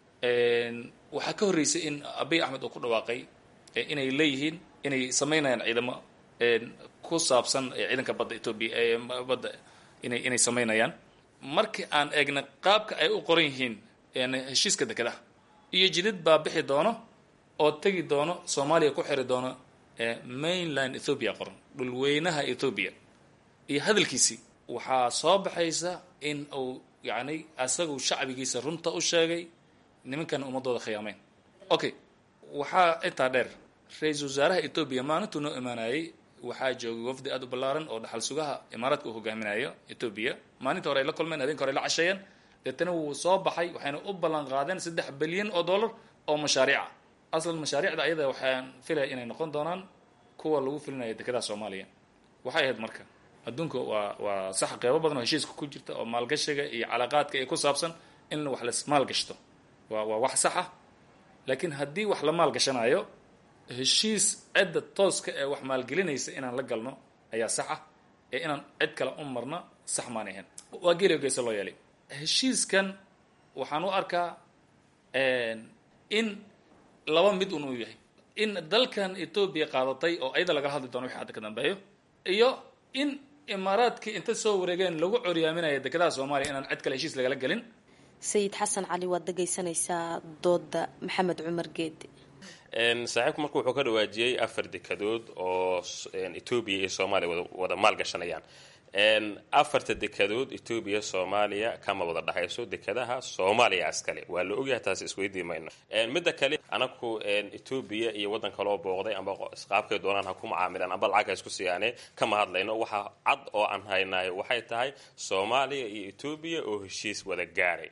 waxaa ka horreysay in abiy axmed uu ku dhawaaqay eh, inay leeyihiin inay sameynayaan ciidamo ku saabsan eh, ciidanka badda etoobiya ee badda inay inay sameynayaan markii aan eegna qaabka ay u qoran yihiin een, heshiiska dekedaha iyo jidid baa bixi doono oo tegi doono soomaaliya ku xiri doono eh, mainland ethoopia qoran dhulweynaha ethoopia iyo hadalkiisii waxaa soo baxaysa in uu yacni asagu shacbigiisa runta u sheegay nimankana ummadooda khiyaameen okay waxaa intaa dheer ra-iisul wasaaraha etoobiya maalintuu noo imaanayay waxaa joogay wafdi aad u ballaaran oo dhaxal sugaha imaaraadka uu hogaaminayo etoobiya maalinta hore ay la kulmeen habeenka hore ay la casheeyeen deetana wuu soo baxay waxayna u ballan qaadeen saddex bilyan oo dollar oo mashaariica aslan mashaariicda ayada waxaan filaya inay noqon doonaan kuwa lagu filinayo dekedaha soomaaliya waxay ahayd marka adduunka waa waa sax qeybo badan oo heshiiska ku jirta oo maalgashiga iyo calaaqaadka ee ku saabsan in wax la maalgashto waa waa wax sax ah laakiin haddii wax la maalgashanayo heshiis cidda tooska ee wax maalgelinaysa inaan la galno ayaa sax ah ee inaan cid kale u marno sax maan ahayn waa geeliga geesa loo yeelay heshiiskan waxaan u arkaa in laba mid un uu yahay in dalkan etoobiya qaadatay oo ayada lagala hadli doono wixii hadda ka dambeeyo iyo in imaaraadkii inta soo wareegeen lagu coryaaminaya dekedaha soomaaliya inaan cid kale heshiis lagala gelin sayid xasan cali waad dhegaysanaysaa dooda maxamed cumar geedi saaxiibku marka wuxuu ka dhawaajiyey afar dekadood oo etoobiya iyo soomaaliya wada maalgashanayaan afarta dekadood etoobiya soomaaliya kama wada dhexayso dekadaha soomaaliya askale waa la ogyahay taas isweydii mayno midda kale anaku etoobiya iyo waddan kaloo booqday amba qaabkay doonaan ha ku macaamilaan amba lacag ha isku siiyaane kama hadlayno waxa cad oo aan haynahay waxay tahay soomaaliya iyo etoobiya oo heshiis wada gaaray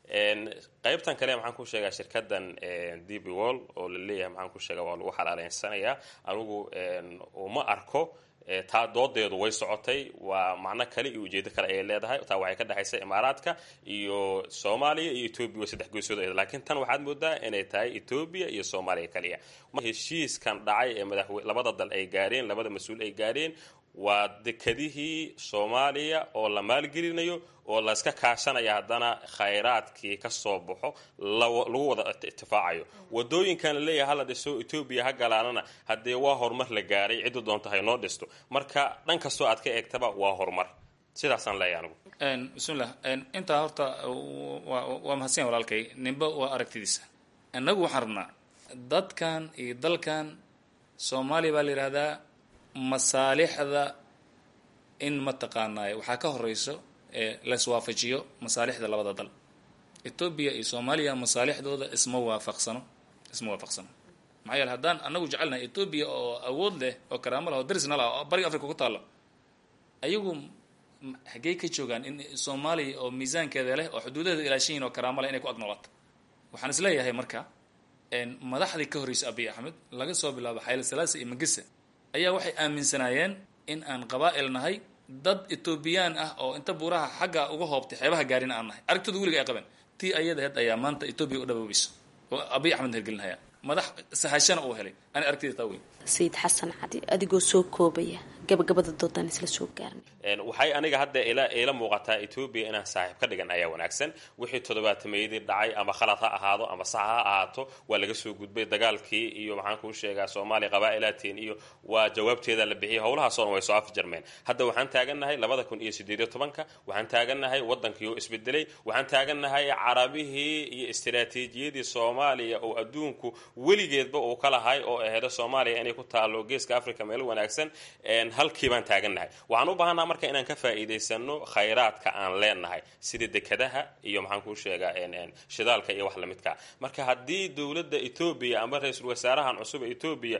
qaybtan kale maxaan ku sheegaa shirkadan db wall oo la leeyahay maxaan ku sheegaa waa lagu xalaaleysanayaa anigu uma arko taa doodeedu way socotay waa macno kale iyo ujeedo kale ayay leedahay taa waxay ka dhexaysa imaaraadka iyo soomaaliya iyo etoobiya waa saddex goysood laakiin tan waxaad moodaa inay tahay etoobiya iyo soomaaliya kaliya heshiiskan dhacay ee madaxwe labada dal ay gaareen labada mas-uul ay gaareen waa dekadihii soomaaliya oo la maalgelinayo oo layska kaashanaya haddana khayraadkii ka soo baxo lagu wada itifaacayo wadooyinkan la leeyahay hala dhiso etoobiya ha galaanana haddee waa horumar la gaaray ciddu doonto haynoo dhisto marka dhan kastoo aad ka eegtaba waa horumar sidaasaan leeyahay anigu bismillah intaa horta waa mahadsan walaalkay ninba waa aragtidiisa innagu waxaan rabnaa dadkan iyo dalkan soomaaliya baa la yidhahdaa masaalixda in mataqaanaaye waxaa ka horeyso laiswaafajiyo masaalixda labada dal etoobiya iyo soomaaliya masaalixdooda isma waafaqsano isma waafaqsano maxaa yeele haddaan anagu jecelnahay etoobiya oo awood leh oo karaamo leh oo darisna lah oo bariga africa ku taalo ayagu xaggey ka joogaan in soomaaliya oo miisaankeeda leh oo xuduudaheeda ilaashan yihin oo karaamo leh inay ku agnoolaato waxaan is leeyahay marka madaxdii ka horreysay abiy axmed laga soo bilaabo xayla salaasa iyo magisa ayaa waxay aaminsanaayeen in aan qabaa'il nahay dad etoobiyaan ah oo inta buuraha xagga uga hoobtay xeebaha gaarin aan nahay aragtooda weliga ay qabeen tii ayadaheed ayaa maanta etoobiya u dhaboobeyso oo abiy axmed hergelinhaya madax sahashana uu helay ani aragtida taa weyn sayid xasan cadi adigoo soo koobaya gabagabada doodaan isla soo gaarnay waxay aniga hadda ila ila muuqataa etoobiya inaan saaxiib ka dhigan ayaa wanaagsan wixii toddobaatameydii dhacay ama khalad ha ahaado ama sax ha ahaato waa laga soo gudbay dagaalkii iyo maxaan kuu sheegaa soomaaliya qabaa'ilaadteen iyo waa jawaabteeda la bixiyay howlahaasoo dhan way soo afjarmeen hadda waxaan taagannahay labada kun iyo sideediyo tobanka waxaan taagannahay waddankii oo isbedelay waxaan taagannahay carabihii iyo istiraatiijiyadii soomaaliya oo adduunku weligeedba uu ka lahay oo aheedo soomaaliya inay ku taalo geeska africa meel wanaagsan halkii baan taagannahay waxaan u baahannaha marka inaan ka faa'iidaysano khayraadka aan leenahay sida dekadaha iyo maxaan kuu sheegaa shidaalka iyo wax lamidka marka haddii dowladda etoobiya ama ra-iisul wasaarahan cusub ee etoobiya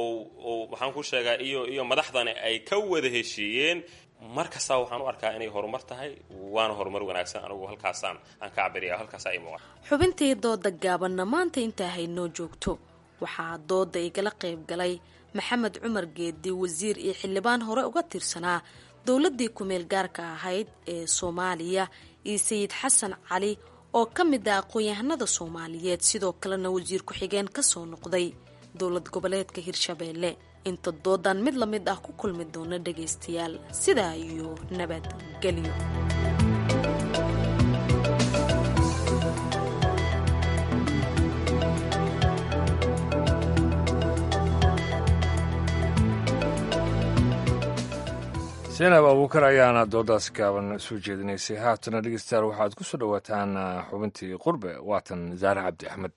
oo maxaan kuu sheegaa iyo iyo madaxdani ay ka wada heshiiyeen mar kastaa waxaan u arkaa inay horumar tahay waana horumar wanaagsan anigu halkaasaan aan ka cabiriya halkaasa i muuqan xubintii dooda gaabanna maanta intaa haynoo joogto waxaa dooda igala qayb galay maxamed cumar geedi wasiir iyo xildhibaan hore uga tirsanaa dowladii kumeel gaarka ahayd ee soomaaliya iyo sayid xasan cali oo ka mid ah aqoon-yahanada soomaaliyeed sidoo kalena wasiir ku-xigeen kasoo noqday dowlad goboleedka hirshabeelle inta doodan mid la mid ah ku kulmi doona dhagaystayaal sidaa iyo nabadgelyo seenab abuukar ayaana doodaas gaaban soo jeedinaysay haatana dhegeystayaal waxaad ku soo dhowaataan xubintii qurbe waatan zaare cabdi axmed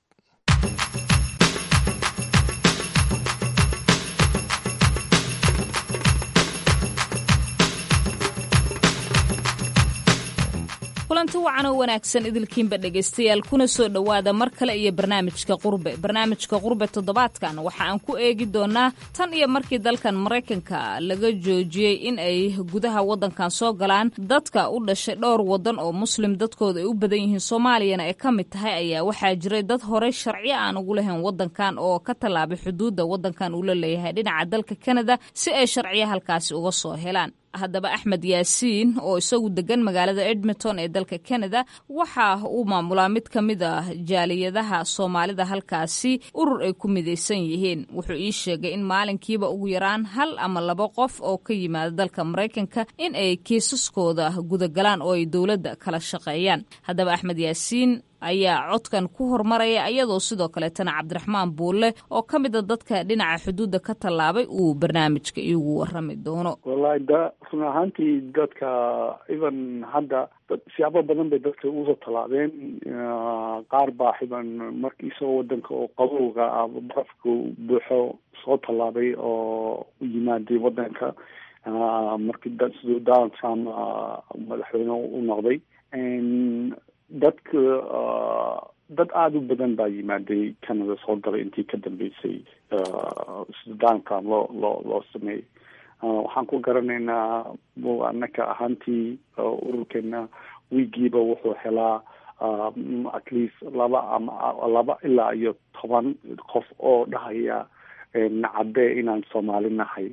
kulanti wacan oo wanaagsan idilkiinba dhegaystayaal kuna soo dhowaada mar kale iyo barnaamijka qurbe barnaamijka qurbe toddobaadkan waxa aan ku eegi doonaa tan iyo markii dalkan maraykanka laga joojiyey in ay gudaha waddankan soo galaan dadka u dhashay dhowr waddan oo muslim dadkooda ay u badan yihiin soomaaliyana ay ka mid tahay ayaa waxaa jiray dad horey sharciyo aan ugu lahayn waddankan oo ka tallaabay xuduudda waddankan uu la leeyahay dhinaca dalka kanada si ay sharciyo halkaasi uga soo helaan haddaba axmed yaasiin oo isagu degan magaalada edmonton ee dalka canada waxa uu maamulaa mid ka mid ah jaaliyadaha soomaalida halkaasi urur ay ku midaysan yihiin wuxuu ii sheegay in maalinkiiba ugu yaraan hal ama laba qof oo ka yimaada dalka maraykanka in ay kiisaskooda gudagalaan oo ay dowladda kala shaqeeyaan haddaba axmed yaasiin ayaa codkan ku hormaraya iyadoo sidoo kaleetana cabdiraxmaan buulle oo ka mida dadka dhinaca xuduudda ka tallaabay uu barnaamijka iigu warami doono wallahi da run ahaantii dadka even hadda siyaabo badan bay dadka usoo tallaabeen qaar baa xiban markii isagoo wadanka oo qabowga ah barafka buuxo soo tallaabay oo u yimaaday wadanka markii siduu donald trump madaxweyne u noqday dadka dad aada u badan baa yimaaday canada soo galay intii ka dambeysay sida donald trump loo loo loo sameeyey waxaan ku garanaynaa anaka ahaantii ururkeena wiigiiba wuxuu helaa at least laba ama laba ilaa iyo toban qof oo dhahaya nacadee inaan soomaali nahay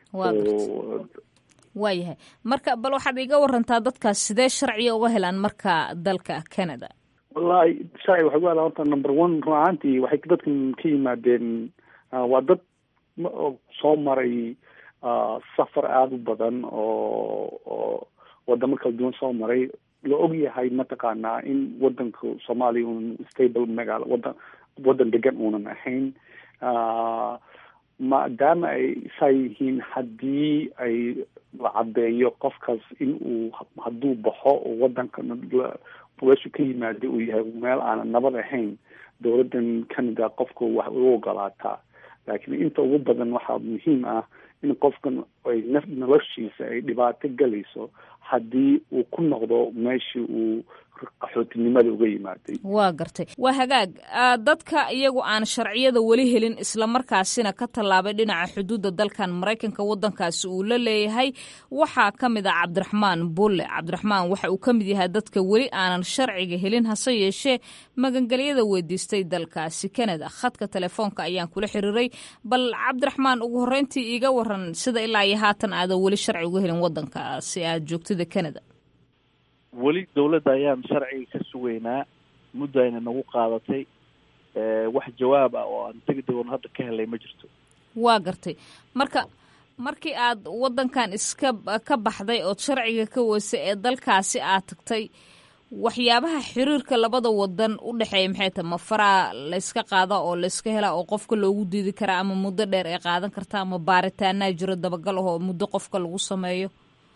waayahay marka bal waxaad iga warantaa dadkaas sidee sharciga uga helaan marka dalka canada wallahi sharci waxay ku helaan horta number one run ahaantii waxay dadkan ka yimaadeen waa dad soo maray safar aada u badan oo oo wadamo kala duwan soo maray la og yahay mataqaanaa in wadanka soomaaliya un stable magaalo wadan wadan degan uunan ahayn maadaama ay saa yihiin haddii ay la caddeeyo qofkaas in uu hadduu baxo oo wadanka meeshu ka yimaada uu yahay meel aanan nabad ahayn dowladdan canada qofka wax u ogolaataa laakiin inta ugu badan waxaa muhiim ah in qofkan ay naf noloshiisa ay dhibaato galayso haddii uu ku noqdo meeshii uu qaxootinimada uga yimaaday waa gartay waa hagaag dadka iyagu aan sharciyada weli helin islamarkaasina ka tallaabay dhinaca xuduudda dalkan maraykanka wadankaasi uu la leeyahay waxaa ka mid ah cabdiraxmaan bulle cabdiraxmaan waxa uu ka mid yahay dadka weli aanan sharciga helin hase yeeshee magangelyada weydiistay dalkaasi canada khadka telefoonka ayaan kula xiriiray bal cabdiraxmaan ugu horreyntii iiga waran sida ilaa iyo haatan aadan weli sharci uga helin wadankaasi aad joogtada canada weli dawladda ayaan sharciga ka sugaynaa muddo ayna nagu qaadatay wax jawaab ah oo aan degdegoon hadda ka helay ma jirto waa gartay marka markii aad wadankan iska ka baxday ood sharciga ka weysay ee dalkaasi aad tagtay waxyaabaha xiriirka labada wadan u dhexeeya maxay tahay ma faraa layska qaada oo layska helaa oo qofka loogu diidi karaa ama muddo dheer ay qaadan kartaa ama baaritaanaa jiro dabagal ahoo muddo qofka lagu sameeyo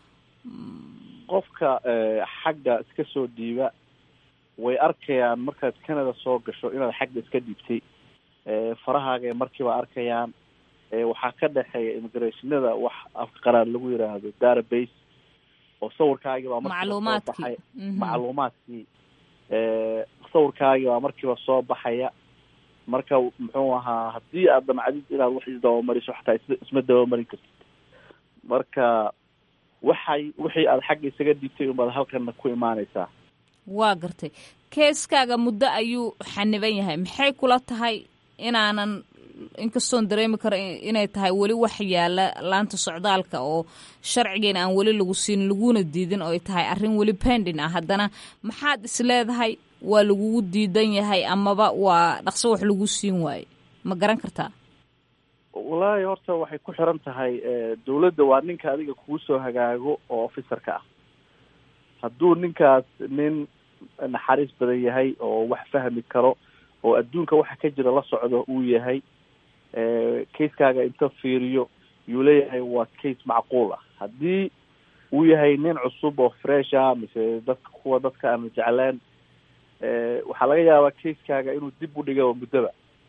qofka xagga iska soo dhiiba way arkayaan markaad canada soo gasho inaad xagga iska dhiibtay farahaaga ay markiiba arkayaan waxaa ka dhexeeya immigrationada wax afka qaraar lagu yiraahdo database oo sawirkaagii baa markiiba soo baxay macluumaadkii sawirkaagii baa markiiba soo baxaya marka muxuu ahaa haddii aad damcadid inaad wax isdabamariso xataa is isma dabamarin kartid marka waxay wixii aada xagga isaga dhiibtay unbaad halkana ku imaaneysaa waa gartay keeskaaga muddo ayuu xaniban yahay maxay kula tahay inaanan inkastoon dareemi karo inay tahay weli wax yaala laanta socdaalka oo sharcigeena aan weli lagu siin laguna diidin oo ay tahay arrin weli pending ah haddana maxaad is leedahay waa lagugu diidan yahay amaba waa dhaqso wax lagu siin waaye ma garan kartaa wallaahi horta waxay ku xiran tahay dawladda waa ninka adiga kugu soo hagaago oo officerka ah hadduu ninkaas nin naxariis badan yahay oo wax fahmi karo oo adduunka waxa ka jira la socdo uu yahay kaiskaaga inta fiiriyo yuu leeyahay waa case macquul ah haddii uu yahay nin cusub oo fresh ah mise dadka kuwa dadka aan jecleen waxaa laga yaabaa kaiskaaga inuu dib u dhiga oo muddoba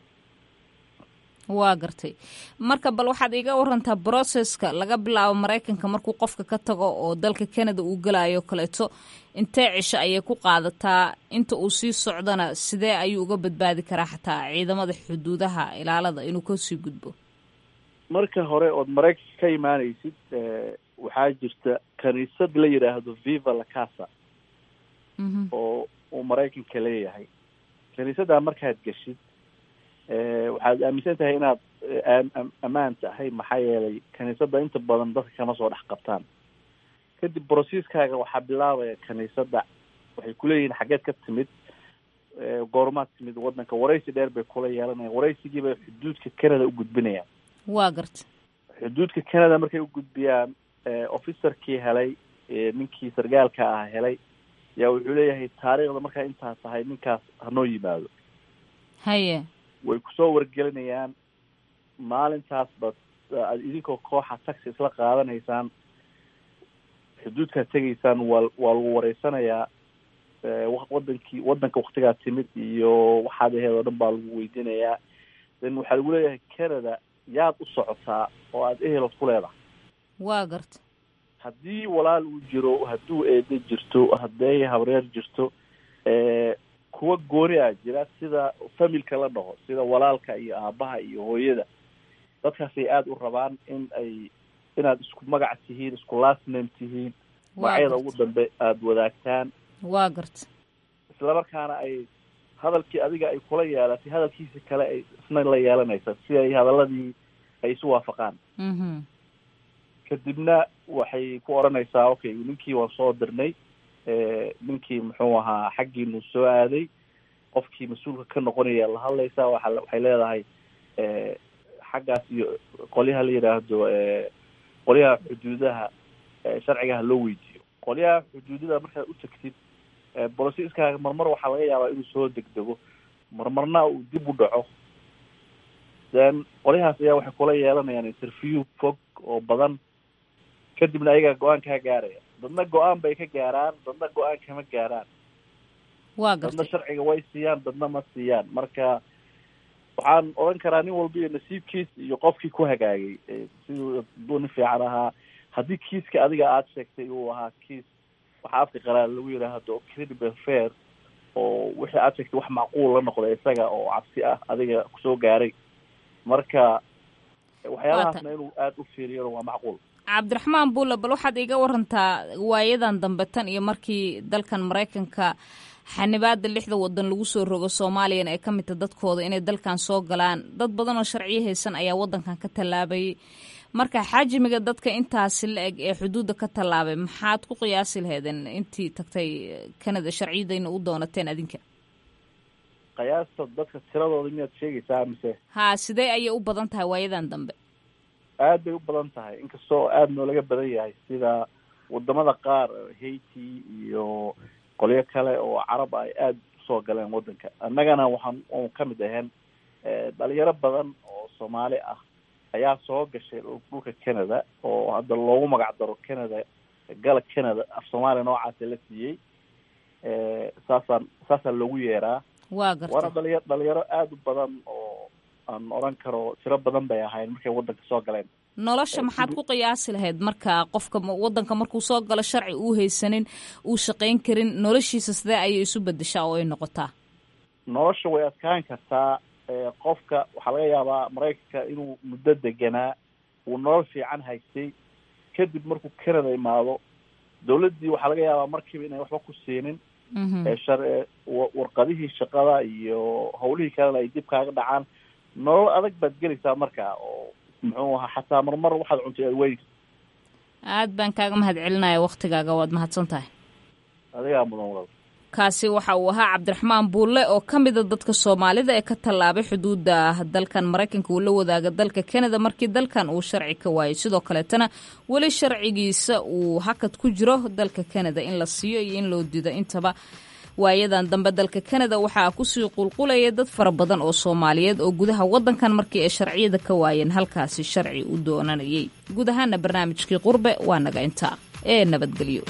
waa gartay marka bal waxaad iiga warantaa brocesska laga bilaabo maraykanka markuu qofka ka tago oo dalka canada uu gelayo kaleeto intee cisho ayay ku qaadataa inta uu sii socdana sidee ayuu uga badbaadi karaa xataa ciidamada xuduudaha ilaalada inuu kasii gudbo marka hore ood maraykanka ka imaaneysid waxaa jirta kaniisad la yidhaahdo viva la casa oo uu maraykanka leeyahay kaniisaddaa markaad geshid waxaad aaminsan tahay inaad ammaan tahay maxaa yeelay kaniisadda inta badan dadka kama soo dhex qabtaan kadib broceskaaga waxaa bilaabaya kaniisadda waxay kuleeyihiin xaggeed ka timid goormaad timid wadanka waraysi dheer bay kula yeelanayaan waraysigiibay xuduudka canada u gudbinayaan waa garta xuduudka canada markay u gudbiyaan officerkii helay ninkii sargaalka ah helay yaa wuxuu leeyahay taariikhda markaa intaa tahay ninkaas hanoo yimaado haye way kusoo wargelinayaan maalintaas bad aad idinkoo kooxa taxi isla qaadanaysaan xuduudkaad tegaysaan waa waa lagu wareysanayaa wadankii wadanka waktigaa timid iyo waxaad aheed oo dhan baa lagu weydiinayaa then waxaa lagu leeyahay canada yaad u socotaa oo aada ehelod ku leedahay waa garta haddii walaal uu jiro hadduu eede jirto hadday habreer jirto kuwa gooni a jira sida familka la dhaho sida walaalka iyo aabaha iyo hooyada dadkaasay aada u rabaan in ay inaad isku magac tihiin isku last name tihiin magacyada ugu dambe aada wadaagtaan waa garta isla markaana ay hadalkii adiga ay kula yeelatay hadalkiisi kale ay isna la yeelanaysa si ay hadaladii ay isu waafaqaan kadibna waxay ku odhanaysaa okay ninkii waan soo dirnay ninkii muxuu ahaa xaggiinu soo aaday qofkii mas-uulka ka noqonaya la hadlaysaa waa waxay leedahay xaggaas iyo qolyaha la yidhaahdo qolyaha xuduudaha sharcigaha loo weydiiyo qolyaha xuduudada markaad u tagtid bolosiiskaaga marmar waxaa laga yaabaa inuu soo degdego marmarna uu dib u dhaco then qolyahaas ayaa waxay kula yeelanayaan interview fog oo badan kadibna ayagaa go-aan kaa gaaraya dadna go-aan bay ka gaaraan dadna go-aan kama gaaraan waa dadna garta sharciga way siiyaan dadna ma siiyaan marka waxaan odhan karaa nin walba iyo nasiibkiis iyo qofkii ku hagaagay siduu haduu nin fiican ahaa haddii kiiska adiga aada sheegtay uu ahaa kiis waxaa afka qaraar lagu yidhaahdo credible fair oo wixii aada sheegtay wax macquul la noqda isaga oo cabsi ah adiga kusoo gaaray marka waxyaalahaasna inuu aada u fiiriyona waa macquul cabdiraxmaan buulle bal waxaad iiga warantaa waayadan dambe tan iyo markii dalkan maraykanka xanibaada lixda wadan lagu soo rogo soomaaliyana ay ka mid tahay dadkooda inay dalkan soo galaan dad badan oo sharciyo haysan ayaa wadankan ka tallaabayay marka xajmiga dadka intaasi la eg ee xuduudda ka tallaabay maxaad ku qiyaasi laheedeen intii tagtay canada sharciyadayna u doonateen adinka qiyaasta dadka tiradooda miyaad sheegaysaa mise haa sidee ayay u badan tahay waayadan dambe aad bay u badan tahay inkastoo aada noolaga badan yahay sida wadamada qaar haiti iyo qolyo kale oo carab ay aada usoo galeen wadanka annagana waxaan u ka mid ahayn dhalinyaro badan oo soomaali ah ayaa soo gashay dhulka canada oo hadda loogu magac daro canada gala canada af soomaaliya noocaasa la siiyey saasaan saasaa loogu yeeraa waa garta waana dhalinya dhalinyaro aada u badan oo aan odhan karo tiro badan bay ahayn markay wadanka soo galeen nolosha maxaad ku qiyaasi lahayd marka qofka wadanka markuu soo galo sharci uu haysanin uu shaqayn karin noloshiisa sidee ayay isu bedeshaa oo ay noqotaa nolosha way adkaan kartaa qofka waxaa laga yaabaa maraykanka inuu muddo deganaa uu nolol fiican haystay kadib markuu canada imaado dawladdii waxaa laga yaabaa markiiba inay waxba ku siinin shar warqadihii shaqada iyo hawlihii kalena ay dib kaaga dhacaan nolol adag baad gelaysaa marka oo muxuu ahaa xataa marmar waxaad cuntay aad weyni aad baan kaaga mahad celinaya waktigaaga waad mahadsan tahay adigaa mudan walaal kaasi waxa uu ahaa cabdiraxmaan buulle oo ka mida dadka soomaalida ee ka tallaabay xuduudda dalkan maraykanka uu la wadaaga dalka canada markii dalkan uu sharci ka waayay sidoo kaleetana weli sharcigiisa uu hakad ku jiro dalka canada in la siiyo iyo in loo diido intaba waayadan dambe dalka canada waxaa kusii qulqulaya dad fara badan oo soomaaliyeed oo gudaha wadankan markii ay sharciyada ka waayeen halkaasi sharci u doonanayay guud ahaana barnaamijkii qurbe waa naga intaa ee nabadgelyo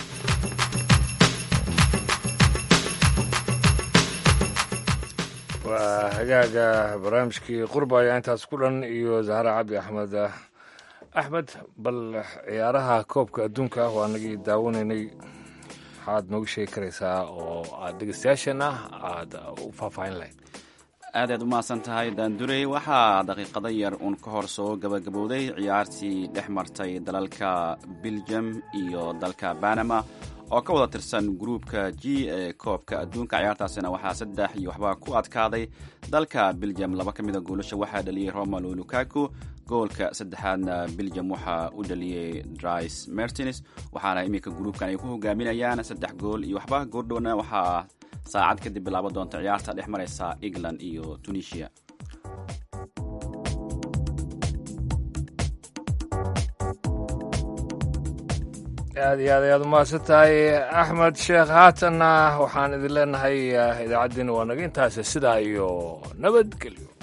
waa hagaaga barnaamijkii qurba ayaa intaas ku dhan iyo zahra cabdi axmed axmed bal ciyaaraha koobka adduunka waa nagii daawanaynay maxaad nooga sheegi karaysaa oo aad dhegeystayaasheenna aada u faahfaahin lahayd aad aad u mahadsan tahay daandurey waxaa daqiiqado yar uun ka hor soo gabagabowday ciyaartii dhex martay dalalka belgium iyo dalka banama oo ka wada tirsan gruupka g ee koobka adduunka ciyaartaasina waxaa saddex iyo waxba ku adkaaday dalka belgium laba ka mida goolasha waxaa dhaliyey romalo lukaku goolka saddexaadna belgium waxaa u dhaliyey dris mertins waxaana iminka gruupkan ay ku hogaaminayaan saddex gool iyo waxba goordhowna waxaa saacad kadib bilaabo doonta ciyaarta dhex maraysa england iyo tunisia aad iyo aad ayaad umahadsan tahay axmed sheekh haatanna waxaan idin leenahay idaacaddiina waa naga intaas sidaa iyo nabadgelyo